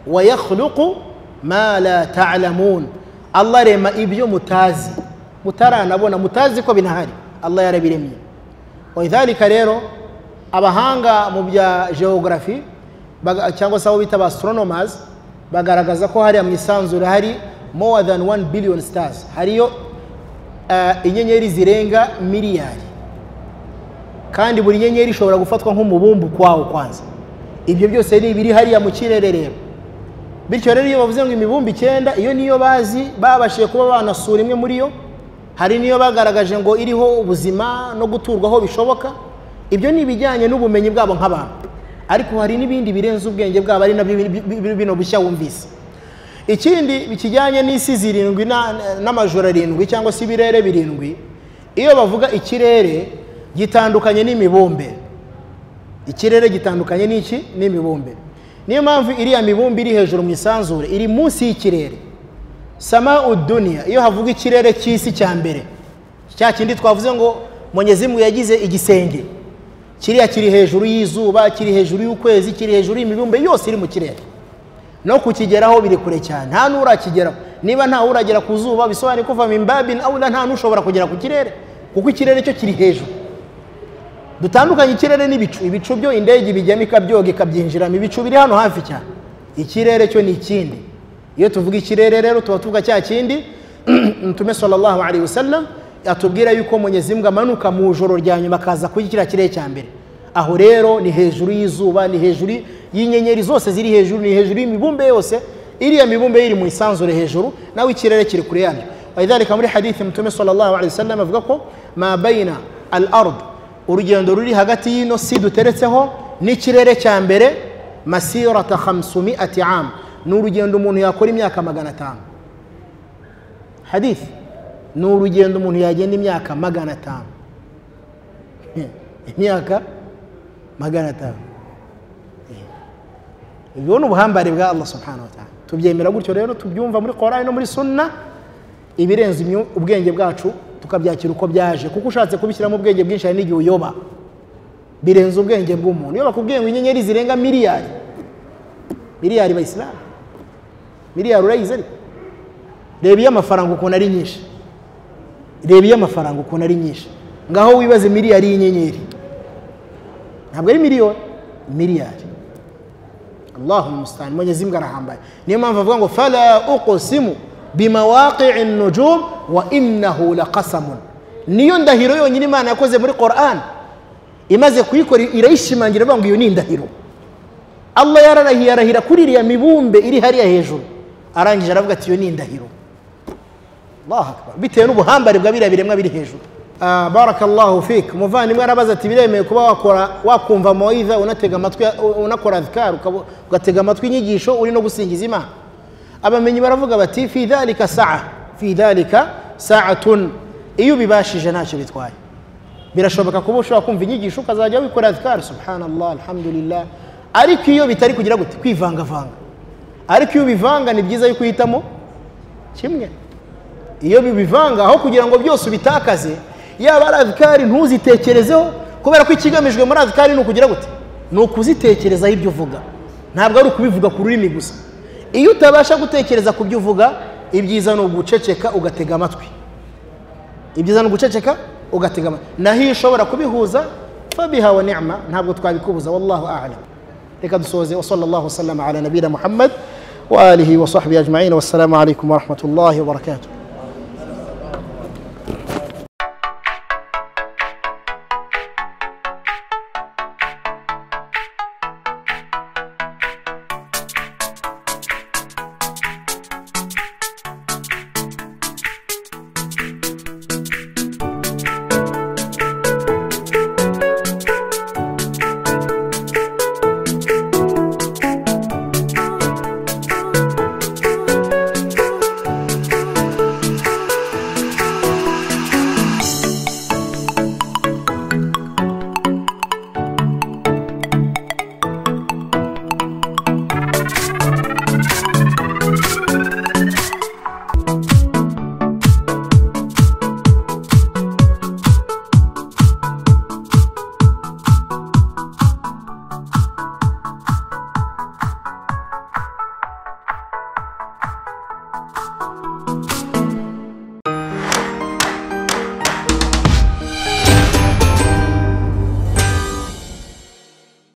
wayakhluqu ma la ta'lamun allah arema ibyo mutazi mutaranabona mutazi ko binahari allah yarabiremye walidhalika rero abahanga mu bya geography baga- cyangwa se abo bita ba astronomers bagaragaza ko hariya mu isanzure hari more than 1 billion stars hariyo eh, inyenyeri zirenga miliyari kandi buri nyenyeri ishobora gufatwa nk'umubumbe ukwawo kwanza ibyo byose ni ibiri hariya mu kirere rero bityo rero iyo bavuze ngo imibumbe icyenda iyo niyo bazi babashije kuba banasura imwe muri yo hari n'iyo bagaragaje ngo iriho ubuzima no guturwaho bishoboka ibyo ni ibijyanye n'ubumenyi bwabo nk'abantu ariko hari n'ibindi birenze ubwenge bwabo ari nabyo bi- bi- bi- bino bushya wumvise ikindi kijyanye n'isi zirindwi na- n'amajoro arindwi cyangwa se ibirere birindwi iyo bavuga ikirere gitandukanye n'imibumbe ikirere gitandukanye n'iki n'imibumbe niyo mpamvu iriya mibumbe iri hejuru mu isanzure iri munsi y'ikirere sama uduniya iyo havuga ikirere cy'isi cya mbere cya kindi twavuze ngo mwenyezimwe yagize igisenge kiriya kiri hejuru y'izuba kiri hejuru y'ukwezi kiri hejuru y'imibumbe yose iri mu kirere no kukigeraho biri kure cyane nta n'urakigeraho niba nta uragera ku zuba bisobanuye ko vama imbabin awula nta n'ushobora kugera ku kirere kuko ikirere cyo kiri hejuru dutandukanye ikirere n'ibicu ibicu byo indege ibijyamo ikabyoga ikabyinjiramo ibicu biri hano hafi cyane ikirere cyo ni ikindi iyo tuvuga ikirere rero tuba tuvuga cya kindi ntume sallallahu alaihi wasallam atubwira yuko Mwenyezi Mungu amanuka mu ijoro rya nyuma akaza kuri kiriya kirere cya mbere aho rero ni hejuru y'izuba ni hejuru y'inyenyeri zose ziri hejuru ni hejuru y'imibumbe yose iriya mibumbe iri mu isanzure hejuru nawe ikirere kiri kure yabyo walidhalika muri hadithi mtume sallallahu alaihi wasallam avuga ko ma baina al ard urugendo ruri hagati y'ino si duteretseho n'ikirere cya mbere masirata 500 am ni urugendo umuntu yakora imyaka magana atanu hadith ni urugendo umuntu yagenda imyaka magana atanu imyaka magana atanu ubwo ni ubuhambare bwa allah subhanahu wa ta'ala tubyemera gutyo rero tubyumva muri korani no muri sunna ibirenze imyu- ubwenge bwacu tukabyakira uko byaje kuko ushatse kubishyiramo ubwenge bwinshi hari n'igihe uyoba birenze ubwenge bw'umuntu iyo bakubwiye ngo inyenyeri zirenga miliyari miliyari bayisilamu miliyari urayizi ariko reba iyo amafaranga ukuntu ari nyinshi reba iyo amafaranga ukuntu ari nyinshi ngaho wibaze miliyari y'inyenyeri ntabwo ari miliyoni miliyari allahu mustan mwenyezi mungu arahambaye niyo mpamvu avuga ngo fala uqsimu bimawaqii nujum wa innahu laqasamun niyo ndahiro yonyine imana yakoze muri quran imaze kuyikora irayishimangira avuga ngo iyo ni indahiro allah yararahiye arahira kuri iriya mibumbe iri hariya hejuru arangije aravuga ati iyo ni indahiro allah akbar bitewe n'ubuhambare bwa biriya biremwa biri hejuru Ah, barakallahu fik umuvandimwe arabaza ati biremewe kuba wakora wakumva moyiza unatega amatwi unakora azikari ukaba- ugatega amatwi inyigisho uri no gusingiza imana abamenyi baravuga bati fi dhalika saa fi dhalika saatun iyo ubibashije ntacyo bitwaye birashoboka kuba ushobora kumva inyigisho ukazajya wikora azikari subhanallah alhamdulillah ariko iyo bitari kugira gute kwivangavanga ariko iyo ubivanga ni byiza yuko uhitamo kimwe iyo bibivanga aho kugira ngo byose ubitakaze yaba ari azikari ntuzitekerezeho kubera ko ikigamijwe muri azikari ni ukugira gute ni ukuzitekerezaho ibyo uvuga ntabwo ari ukubivuga ku rurimi gusa iyo utabasha gutekereza ku byo uvuga ibyiza ni uguceceka ugatega amatwi ibyiza ni uguceceka ugatega amatwi naho iyo ushobora kubihuza fabiha wa ni'ma ntabwo twabikubuza wallahu a'lam reka dusoze wa sallallahu wasallama ala nabiyina muhammad wa alihi wa sahbihi ajma'in wassalamu alaikum wa rahmatullahi wa barakatuh